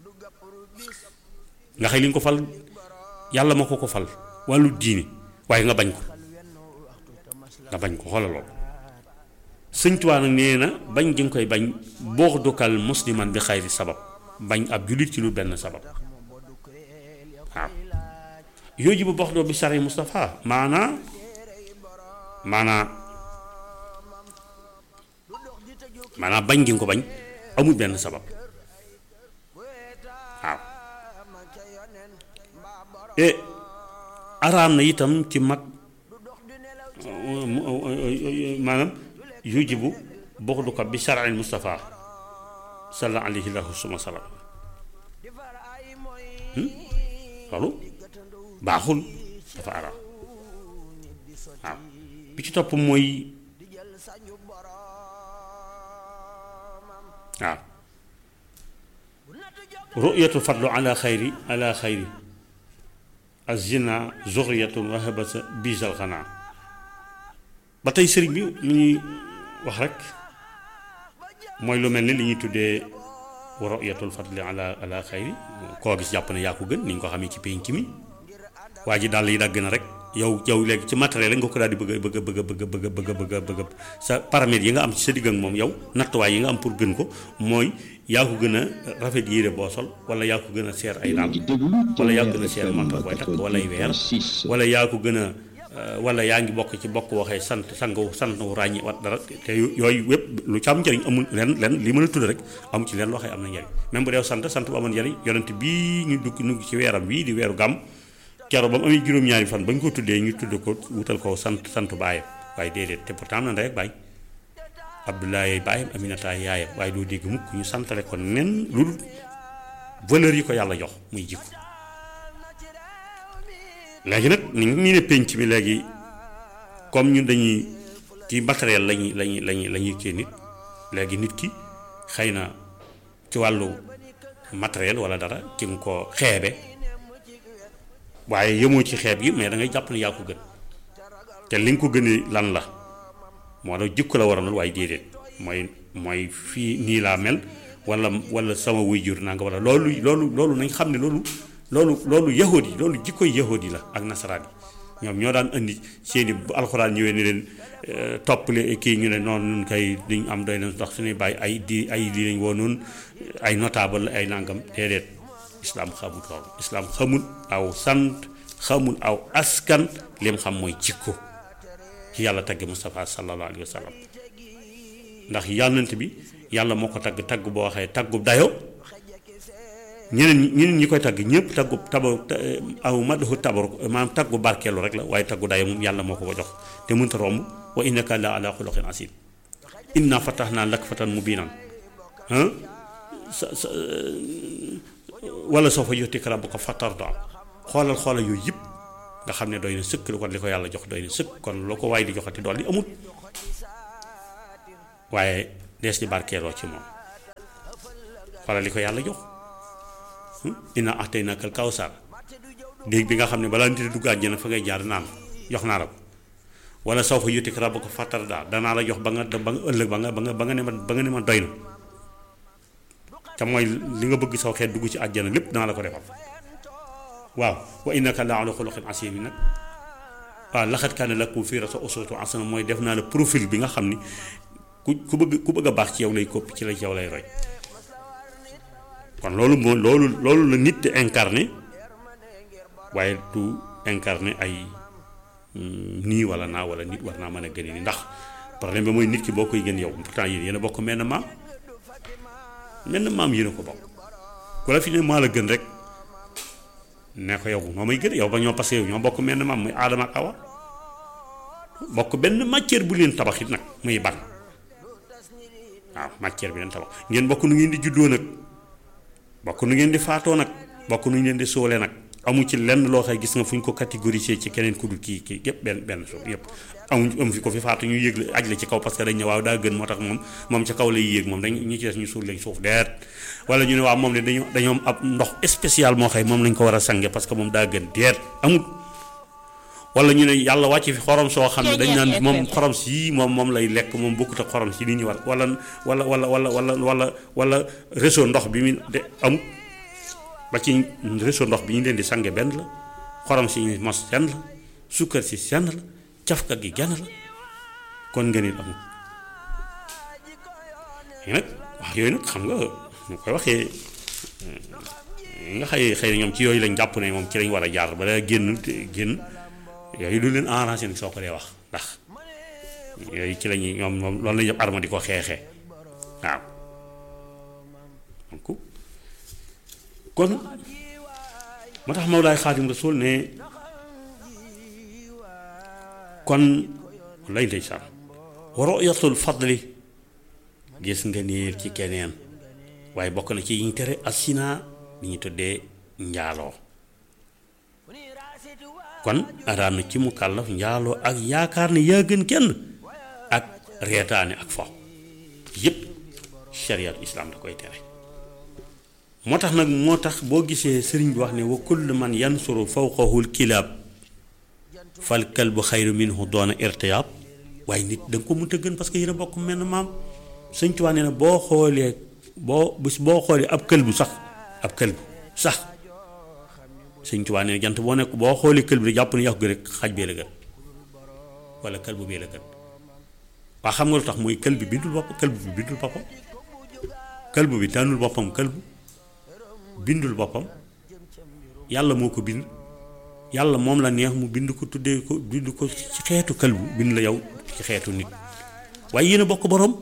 nga xëy li nga ko fal yàlla ma ko ko fal wàllu diine waaye nga bañ ko nga bañ ko xoola loolu sëñ Tuubaa nag nee na bañ gi nga koy bañ boo dukal musliman bi xayri sabab bañ ab jullit ci lu benn sabab waaw yooju bu box doo bi sari Moustapha maanaa maanaa maanaa bañ gi nga ko bañ amul benn sabab waaw e araam na itam ci mag maanaam yujibu buxdu ko bi shar'i Mustafa salla alayhi lahu suma salaam loolu baaxul dafa araam waaw bi ci topp mooy waaw ru'yatu fadlu ala xayri ala xayri azina zuxriyatun wahabasa biisal xanaa ba tey sëriñ bi li ñuy wax rek mooy lu mel ni li ñuy tuddee ru'yatul fadli ala ala xayri koo gis jàpp ne yaa ko gën ni ñu ko xamee ci penc mi waa ji daal yi dagg na rek yow yow léegi ci matériel la nga ko daal di bëgg bëgg bëgg bëgg bëgg bëgg bëgg bëgg sa paramètres yi nga am ci sa digg ak moom yow nattuwaay yi nga am pour gën ko mooy yaa ko gën a rafet yére boo sol wala yaa ko gën a seer ay daal wala yaa ko gën a seer montre booy takk wala ay weer wala yaa ko gën a wala yaa ngi bokk ci bokk waxee sant sang sant wu ràññi wat dara te yooyu yëpp lu ci am njëriñ amul len len li mën a tudd rek amu ci leen loo xam am na njëriñ même bu dee sant sant bu amoon njëriñ yonent bii ñu dugg ñu ci weeram bii di weeru gàmm kero ba mu amee juróom-ñaari fan ba ñu ko tuddee ñu tudd ko wutal ko sant sant baayam waaye déedéet te pourtant am na ndey ak baay Abdoulaye baayam Aminata yaayam waaye doo dégg mukk ñu santale ko nen lu dul valeur yi ko yàlla jox muy jikko léegi nag ni ñu ne penc bi léegi comme ñun dañuy ci matériel lañuy lañuy lañuy la ñuy kii nit léegi nit ki xëy na ci wàllu matériel wala dara ci nga ko xeebe waaye yemoo ci xeeb gi mais da ngay jàpp ne yaa ko gën te li nga ko gënee lan la moo tax jikko la waroon waaye déedéet mooy mooy fii nii laa mel wala wala sama waajur naa nga wala loolu loolu loolu nañ xam ne loolu loolu loolu yahood yi loolu jikkoy yahood yi la ak nasaraan yi ñoom ñoo daan indi seeni bu alxuraan ñëwee ni leen toppale kii ñu ne noonu nun kay duñ am doy na ndax suñuy bàyyi ay di ay di lañ woo noonu ay notable ay nangam déedéet islaam xamul loolu islaam xamul aw sant xamul aw askan lim xam mooy jikko ci yàlla tagge Moustapha sallallahu alayhi wa sallam ndax yànnant bi yàlla moo ko tagg tagg boo waxee taggu dayo ñeneen ñi ñeneen ñi koy tagg ñëpp taggu taba aw madahu tabar maanaam taggu barkeelu rek la waaye taggu dayo moom yàlla moo ko ko jox te mënta romb wa innaka la ala xuluqin asim inna fatahna lak fatan mubinan sa sa wala soo fa yutika rabbuka fatarda xoolal xoolal yooyu yëpp nga xam ne doy na sëkk lu kon li ko yàlla jox doy na sëkk kon loo ko waay di joxati dool li amut waaye dees di barkeeloo ci moom xoolal li ko yàlla jox inna ahtaynakal kawsar déeg bi nga xam ne balaa nit a dugg àjjana fa ngay jaar naan jox naa la ko wala saw fa yutik rabbuka fatardaa danaa la jox ba nga ba nga ëllëg ba nga ba nga ba nga ne ma ba nga ne ma doy na te mooy li nga bëgg saw xeet dugg ci àjjana lépp danaa la ko defal waaw wa innaka la ala xuluqin asiim nag waaw laxat kaana lakum fii uswatun hasana mooy def naa la profil bi nga xam ni ku ku bëgg ku bëgg a baax ci yow lay koppi ci la ci yow lay roy kon loolu moo loolu loolu la nit di incarné waaye du incarné ay nii wala naa wala nit war naa mën a gën ni ndax problème bi mooy nit ki boo koy gën yow pourtant yéen yéen a bokk menn maam menn maam yéen a ko bokk ku la fi ne maa la gën rek ne ko yow moo may gën yow ba ñoo parce que yow ñoo bokk menn maam muy aadama ak awa bokk benn matière bu leen tabax it nag muy ban waaw matière bi leen tabax ngeen bokk nu ngeen di juddoo nag bokk nu ngeen di faatoo nag bokk nu ngeen di sóole nag amu ci lenn loo xay gis nga fu ñu ko catégoriser ci keneen ku dul kii kii yëpp benn benn suuf yëpp amuñ amu fi ko fi faatu ñu yéeg la aj la ci kaw parce que dañ ne waaw daa gën moo tax moom moom ca kaw lay yéeg moom dañ ñu ci des ñu suul lañ suuf deet wala ñu ne waaw moom ne dañoo dañoo am ab ndox spécial moo xëy moom lañ ko war a sange parce que moom daa gën deet amul wala ñu ne yàlla wàcc fi xorom soo xam ne dañ naan moom xorom si moom moom lay lekk moom bokkut ak xorom si li ñu war wala wala wala wala wala wala wala réseau ndox bi mu de amul ba ci réseau ndox bi ñu leen di sange benn la xorom si ñu mos senn la sukkar si senn la cafka gi genn la kon nga nit amul nag wax yooyu nag xam nga ñu koy waxee nga xëy xëy na ñoom ci yooyu lañ jàpp ne moom ci lañ war a jaar ba génn génn yooyu du leen arrangé nag soo ko dee wax ndax yooyu ci lañuy ñoom moom loolu lañu def arma di ko xeexee waaw donc kon moo tax Mawlaay Xaadim Rasuul ne kon lay ndeysaan ru'yatul fadli gis nga niir ci keneen waaye bokk na ci yi ñu tere asina li ñu tuddee njaaloo kon araam na ci mu kàllaf njaaloo ak yaakaar ne yaa gën kenn ak reetaane ak fo yépp shariat islam da koy tere moo tax nag moo tax boo gisee sëriñ bi wax ne wa kullu man yansuru fawqahul kilaab fal kalbu xayru minhu doona irtiyaab waaye nit da nga ko mënta gën parce que yéen a bokk menn maam sëñ Tuubaa nee na boo xoolee boo bis boo xoolee ab këlbu sax ab këlbu sax sëñ Tuubaa nee na jant boo nekk boo xoolee këlbu rek jàpp ne yàqu gi rek xaj bee la gën wala këlbu bee la gën waa xam nga lu tax mooy kël bi bindul bopp këlbu bi bindul boppam këlbu bi tànnul boppam këlbu bindul boppam yàlla moo ko bind yàlla moom la neex mu bind ko tuddee ko bind ko ci xeetu këlbu bind la yow ci xeetu nit waaye yéen a bokk borom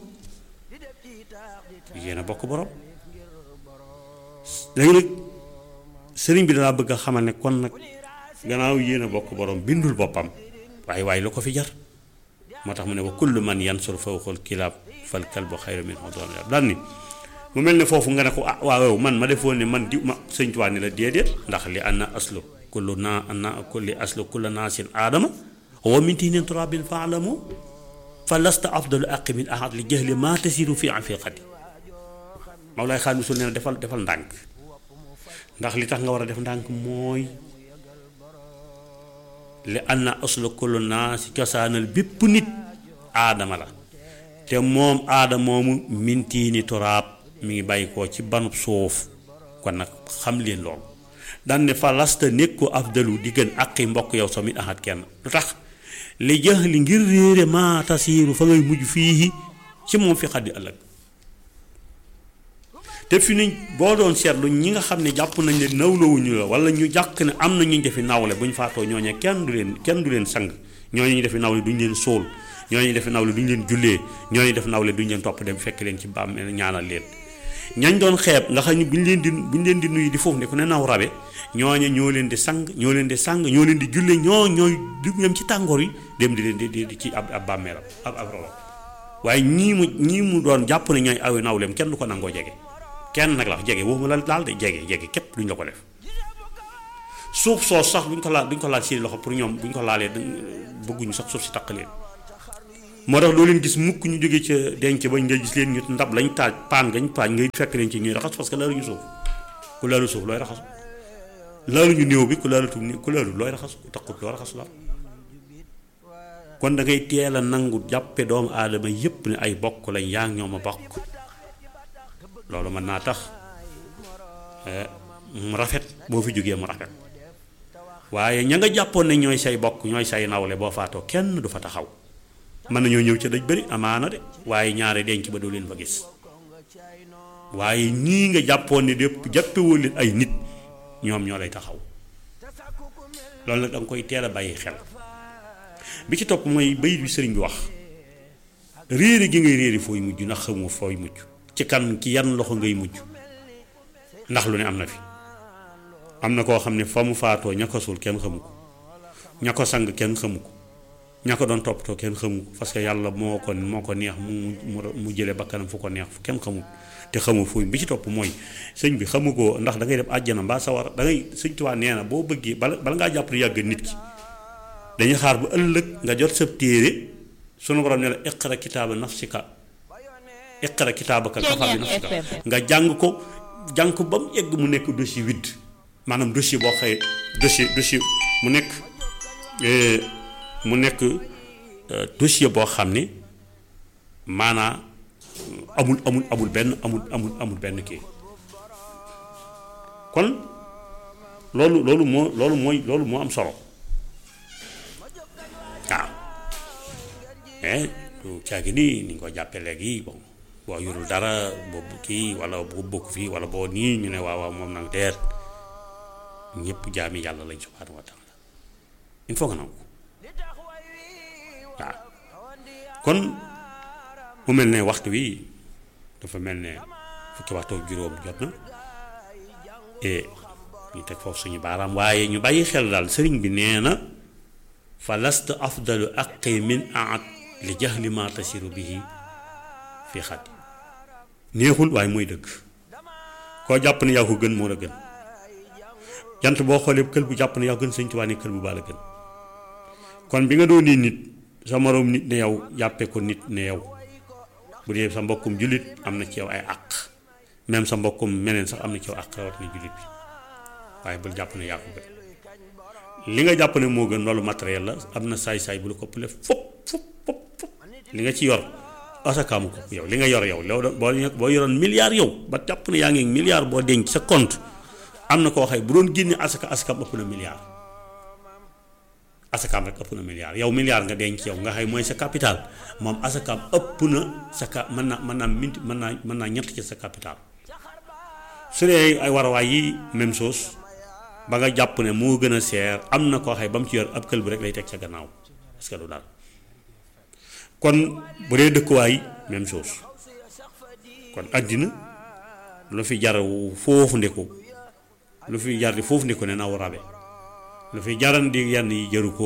yéen a bokk borom léegi nag sëriñ bi dalaa bëgg a xamal ne kon nag gannaaw yéen a bokk borom bindul boppam waaye waaye lu ko fi jar moo tax mu ne wa kullu man yansur fawqal kilaab fal kalbu xayru minhu doon daan ni mu mel ne foofu nga ne ko ah waaw man ma defoon ne man di ma sëñ Tuubaa ni la déedéet ndax li anna aslu kullu naa anna kulli aslu kullu naasin aadama wa min tiinin turaabin faalamu fa lasta afdalu aqi min ahad li jahli maa tasiru fi afiqati Mawlaay Xaadim Rasuul nee na defal defal ndànk ndax li tax nga war a def ndànk mooy li anna aslu kullu naasi cosaanal bépp nit aadama la te moom aadama moomu min tiini turaab mi ngi bàyyi koo ci banub suuf kon nag xam leen loolu daan ne fa lasta nekk ko afdalu di gën aqi mbokk yow sa mit axat kenn lu tax li jahli ngir réere maa tasiiru fa ngay mujj fii ci moom fi xaddi ëllëg te fi ni boo doon seetlu ñi nga xam ne jàpp nañ ne nawlawuñu la wala ñu jàkk ne am na ñu defi nawle bu ñu faatoo ñooñe kenn du leen kenn du leen sang ñooñu ñu defi nawle duñu leen sóol ñooñu defi nawle duñu leen jullee ñooñu def nawle duñu leen topp dem fekk leen ci bàmmeel ñaanal leen ñañ doon xeeb nga xam ne bu ñu leen di bu ñu leen di nuyu di foofu ne ku ne naw rabe ñooñe ñoo leen di sang ñoo leen di sang ñoo leen di jullee ñoo ñooy dugg dem ci tàngoor yi dem di leen di di ci ab ab bàmmeelam ab ab robam waaye ñii mu ñii mu doon jàpp ne ñooy awe nawleem kenn du ko nangoo jege kenn nag la wax jege waxuma la daal de jege jege képp duñ la ko def suuf soos sax duñ ko laal duñ ko laal seen loxo pour ñoom buñ ko laalee bëgguñu sax suuf si taq leen moo tax doo leen gis mukk ñu jóge ca denc ba nga gis leen ñu ndab lañ taaj paan gañ paaj ngay fekk leen ci ñuy raxas parce que laaluñu suuf ku laalu suuf looy raxas laaluñu néew bi ku laalutu ku laalu looy raxas ku taxut loo raxas la kon da ngay teel a nangu jàppe doomu aadama yépp ne ay bokk lañ yaa ngi ñoom a bokk loolu mën naa tax mu rafet boo fi jógee mu rafet waaye ña nga jàppoon ne ñooy say bokk ñooy say nawle boo faatoo kenn du fa taxaw mën nañoo ñëw ca daj bëri amaana de waaye ñaare denc ba doo leen fa gis waaye ñii nga jàppoon ne dépp jàppewoo leen ay nit ñoom ñoo lay taxaw loolu nag da nga koy teel a bàyyi xel bi ci topp mooy bayit bi sëriñ bi wax réere gi ngay réere fooy mujj ndax xamoo fooy mujj ci kan ci yan loxo ngay mujj ndax lu ne am na fi am na koo xam ne fa mu faatoo ña ko suul kenn xamu ko ña ko sang kenn xamu ko ña ko doon toppatoo kenn xamu ko parce que yàlla moo ko moo ko neex mu mu jëlee bakkanam fu ko neex fu kenn xamul te xamu fooy bi ci topp mooy sëñ bi xamu ko ndax da ngay dem àjjana mbaa sawar da ngay sëñ Tuubaa nee na boo bëggee bala bala ngaa jàpp ne yàgg nit ki dañuy xaar bu ëllëg nga jot sa téere sunu borom ne la iqra kitaaba nafsika iqra kitaabaka kafa bi nafsika nga jàng ko jàng ko ba mu egg mu nekk dossier vide maanaam dossier boo xëyee dossier dossier mu nekk mu nekk dossier boo xam ne maanaa amul amul amul benn amul amul amul benn kii kon loolu loolu moo loolu mooy loolu moo am solo waaw mais du caagi nii ni nga ko jàppee léegi bon boo yorul dara boobu kii wala boo bokk fii wala boo nii ñu ne waaw waaw moom nag deet ñëpp jaami yàlla lañ subhaanahu wa taala il faut que nangu waaw kon mu mel ne waxtu wi dafa mel ne fukki waxtu ak juróom jot na et ñu teg foofu suñu baaraam waaye ñu bàyyi xel daal sëriñ bi nee na fa lasta afdalu aqi min aat li jahli ma tasiru bihi fi xat neexul waaye mooy dëgg koo jàpp ne yaa ko gën moo la gën jant boo xoolee kël bu jàpp ne yaa gën sëñ Tuubaa ne kël bu baa la gën kon bi nga doon nii nit sa moroom nit ne yow jàppe ko nit ne yow bu dee sa mbokkum jullit am na ci yow ay àq même sa mbokkum meneen sax am na ci yow àq rawat na jullit bi waaye bul jàpp ne yaa ko gën li nga jàpp ne moo gën loolu matériel la am na saay-saay bu la ko ëppale fop fop fop fop li nga ci yor asakaamu ko yow li nga yor yow loolu boo boo yoroon milliard yow ba jàpp ne yaa ngi milliard boo denc sa compte am na koo xay bu doon génne asaka asakaam ëpp na milliard asakaam rek ëpp na milliard yow milliard nga denc yow nga xay mooy sa capital moom asakaam ëpp na sa ka mën naa mën naa minti mën naa mën naa ñett ci sa capital su dee ay warawaay yi même chose ba nga jàpp ne moo gën a seer am na koo xay ba mu ci yor ab kël bi rek lay teg ca gannaaw parce que du daal kon bu dee dëkkuwaay même chose kon àddina lu fi jar foofu ndeku lu fi jar di foofu ndeku ne naw rabe lu fi jaran di yenn yi jëru ko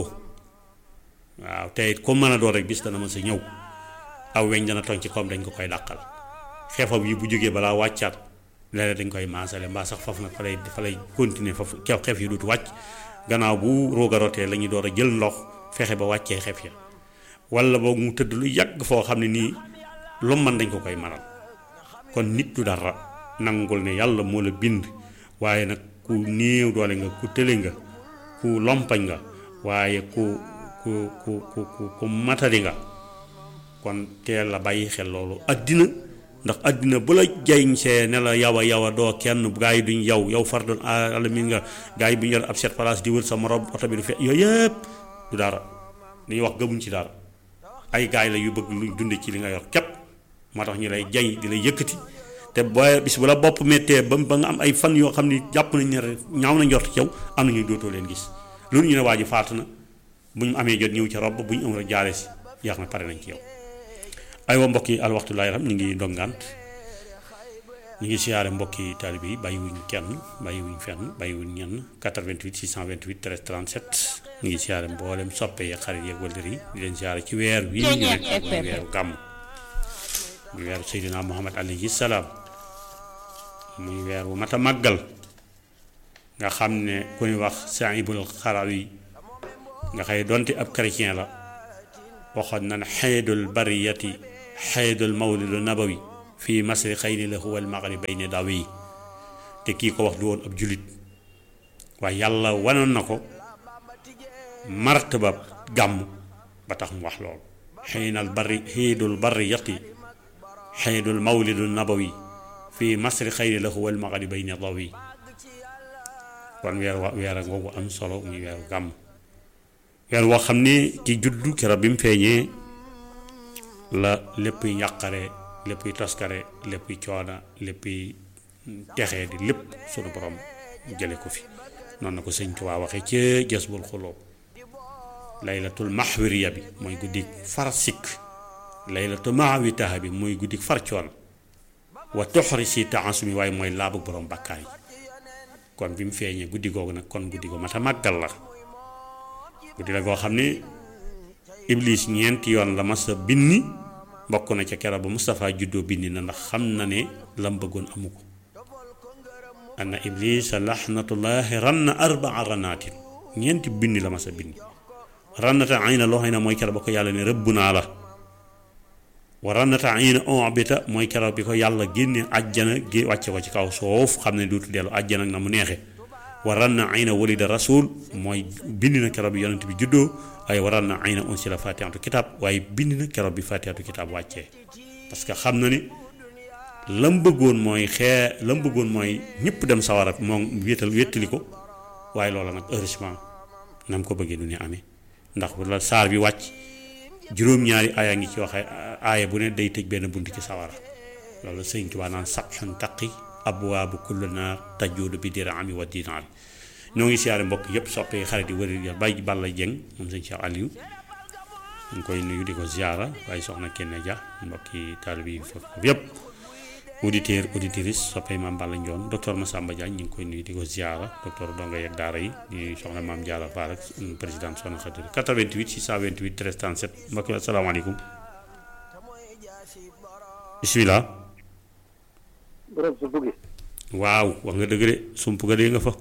waaw te it comme mën a doon rek bis dana ma sa ñëw aw weñ dana toñ ci koom dañ ko koy dàqal xeefam yi bu jógee balaa wàccaat léeg dañ koy maasale mbaa sax foofu nag fa lay fa lay continuer foofu kew xeef yi duutu wàcc gannaaw bu rooga rotee la ñuy door a jël ndox fexe ba wàccee xeef ya wala boog mu tëdd lu yàgg foo xam ne nii lu man dañ ko koy maral kon nit du dara nangul ne yàlla moo la bind waaye nag ku néew doole nga ku tële nga ku lompañ nga waaye ku ku ku ku ku matadi nga kon teel la bàyyi xel loolu addina ndax addina bu la jayñ see ne la yawa yawa doo kenn gaa yi duñ yow yow far doon alamin nga gaa yi bu ñu yor ab set place di wër sa morom oto bi du fe yooyu yëpp du dara li ñuy wax gëmuñ ci dara ay gaay la yu bëgg luñ dunde ci li nga yor képp moo tax ñu lay jañ di lay yëkkati te booy bis bu la bopp méttee ba ba nga am ay fan yoo xam ni jàpp nañ ne ñaaw na njort ci yow am na ñuy dootoo leen gis loolu ñu ne waa ji faatu na bu ñu amee jot ñëw ca rob bu ñu am rek jaale si jeex na pare nañ ci yow aywa mbokk yi alwaxtu laay ram ñu ngi ndongant ñu ngi siyaare mbokki taalibe yi bàyyiwuñ kenn bàyyiwuñ fenn bàyyiwuñ ñenn 88 628 13 37 ñu ngi siyaare mboolem soppe yeeg xarit yeeg wëllër yi di leen siyaare ci weer wi ñu nekk muy weeru gàmm muy weeru Seydina Muhammad alayhi salaam muy weer wu mat a màggal nga xam ne ku ñu wax Saïbul Xarawi nga xëy donte ab chrétien la waxoon na ne xeydul bariyati xeydul mawlidu nabawi fii masri xayni la huwa al maghribayni dawi te kii ko wax du woon ab julit waaye yàlla wanoon na ko martaba gàmm ba tax mu wax loolu xeynal bari xeydul bariyati xeydul mawlidu nabawi fii masri xayni la huwa al maghribayni dawi kon weer wa weer a ngoogu am solo muy weeru gàmm weer woo xam ne ki juddu keroog bi mu feeñee la léppuy njàqare léppuy toskare léppuy coona léppuy texee di lépp sunu borom jële ko fi noonu na ko sëñ Tuubaa waxe ca Jasbul Xuloob laylatul maxwiriya bi mooy guddik far sikk laylatul maawitaha bi mooy guddik far coona wa toxri si taasumi waaye mooy laabu borom bakkaar yi kon bi mu feeñee guddi googu nag kon guddi ko mat a màggal la guddi la goo xam ne iblis ñeenti yoon la mas a binni bokk na ca keroog ba Moustapha juddoo bindi na ndax xam na ne lam bëggoon amu ko anna iblisa laxnatullahi ranna arbaa ranaatin ñeenti binni la mas a binni rannata ayna loo xam ne mooy keroog ba ko yàlla ne rëbb naa la wa rannata ayna obita mooy keroog bi ko yàlla génne àjjana gé wàcce ko ci kaw suuf xam ne duutu dellu àjjana ak na mu neexe wa ranna ayna walida rasul mooy bind na keroog bi yonent bi juddoo waaye wa ranna ayna unsila fatihatu kitab waaye bind na keroog bi fatihatu kitab wàccee parce que xam na ni lam bëggoon mooy xee lam bëggoon mooy ñëpp dem sawara moom wéetal wéttali ko waaye loola nag heureusement nam ko bëggee du ne amee ndax la saar bi wàcc juróom-ñaari aaya ngi ci waxe aaya bu ne day tëj benn bunt ci sawara loolu sëñ Tuubaa naan sabxun taqi abwaabu kullu naar tajuudu bi diraami wa dinaar ñoo ngi siyaare mbokk yëpp soppee xarit yi wëri ya bay Balla Jeng moom sëñ Cheikh Aliou ñu ngi koy nuyu di ko ziara waaye soxna Kenne Dia mbokki taalibe yi foofu yëpp auditeur auditrice soppee maam Balla Njoon docteur Massamba Diagne ñu ngi koy nuyu di ko ziara docteur donga yeeg daara yi di soxna maam Diarra Fall ak président soxna Xadir 88 628 13 37 mbokk yi asalaamaaleykum bisimilah. borom su buggi waaw wax nga dëgg de sump ga dee nga fa.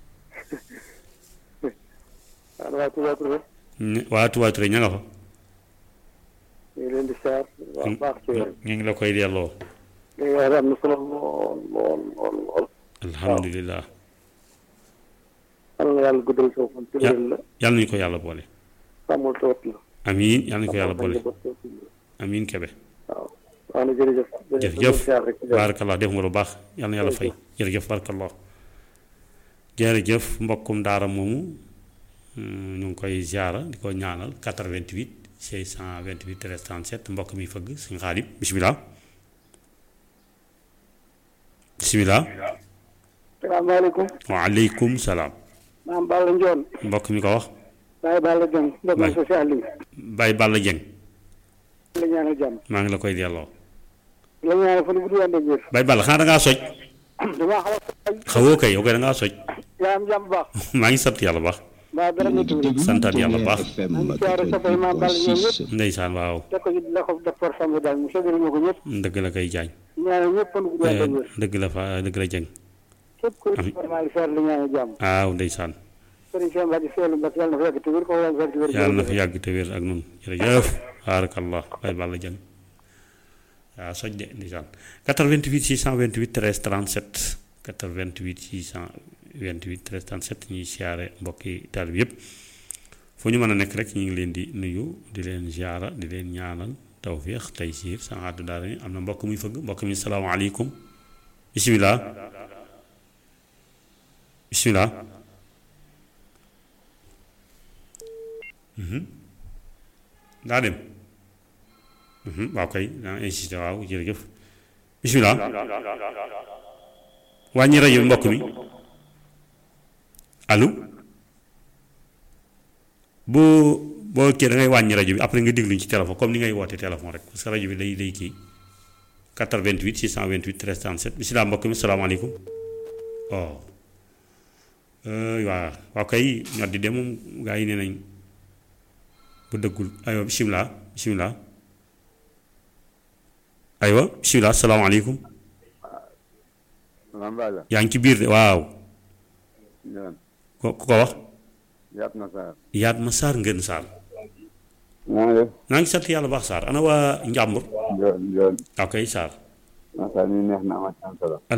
waaw waa Touba Touré waa Touba Touré ña nga fa. ñu ngi leen di saar waaw baax ci wér ñu ngi la koy delloo. léegi wax am na solo lool lool lool lool alhamdulilah. yal na yàlla guddal soo fan ci wér la yàlla nañu ko yàlla boole. sàmmul tawat la amiin yàlla nañu ko yàlla boole sàmmul tawat la amiin kebe. waaw waaw na jërëjëf jërëjëf siyaar rek ci jàmm. baarakallah def nga lu baax yàlla na yàlla fay jërëjëf baarakallah jërëjëf mbokkum daara moomu mm, ñu ngi koy ziara di ko ñaanal 88 628 13 37 mbokk mi fëgg suñu xaalib bisimilah bisimilah salaamaaleykum waaleykum salaam maam Balla Njoon mbokk mi ko wax Baye Balla Jeng mbokk Baye. mi social yi Baye Balla Dieng la ñaanal jàmm maa ngi la koy delloo la ñaanal fan bu du wànde wér Baye Balla xanaa da ngaa soj damaa xaw a xawoo kay yow kay da ngaa soj yaa am jàmm bu baax maa ngi sant yàlla baax mbaa dara Yéen a métti ngi déglu santaat yàlla Ténère baax. FM maa ngi siyaare soppay maam Balla ñoom 88.6 ndeysaan waaw teg ko ci la ko docteur Samb daal mu séddale ma ko ñëpp dëgg la koy jaañ ñaanal ñëpp fan bu du wànde wér dëgg la fa dëgg la Dieng képp ku vraiment li seer li ñaanal jàmm waaw ndeysaan sëriñ Cheikh Mbacke Seydou Mbacke yàlla na fa yàgg te wér ko yàlla na fa yàgg te wér yàlla na fi yàgg te wér ak nun jërëjëf baarakallah Baye Balla Dieng waaw soj de ndeysaan 88 628 13 37 88 628 13 37 ñuy siyaare mbokki taalib yëpp fu ñu mën a nekk rek ñu ngi leen di nuyu di leen ziara di leen ñaanal tawfiix taysiir sa àddu daara ni am na mbokk muy fëgg mbokk mi salaamaaleykum bisimilah bisimilah daa dem waaw kay daa insisté waaw jërëjëf bisimilah wàññi rajo bi mbokk mi allo boo boo kii da ngay wàññi rajo bi après nga dégluñ ci téléphone comme ni ngay woote téléphone rek parce que rajo bi day day kii 88 628 13 37 bisimilah mbokk mi salaamaaleykum oh waaw waaw kay ñor di dem moom gaa yi nee nañ bu dëggul aywa bisimilah bisimilah aywa bisimilah salaamaaleykum maam Balla yaa ngi ci biir de waaw ñoom ko ku ko wax yaat na saar yaat ma saar ngeen saar maa ngi def naa ngi sant yàlla baax Sarr ana waa Njàmbur Njool Njool ok Sarr macha allah neex na amati am solo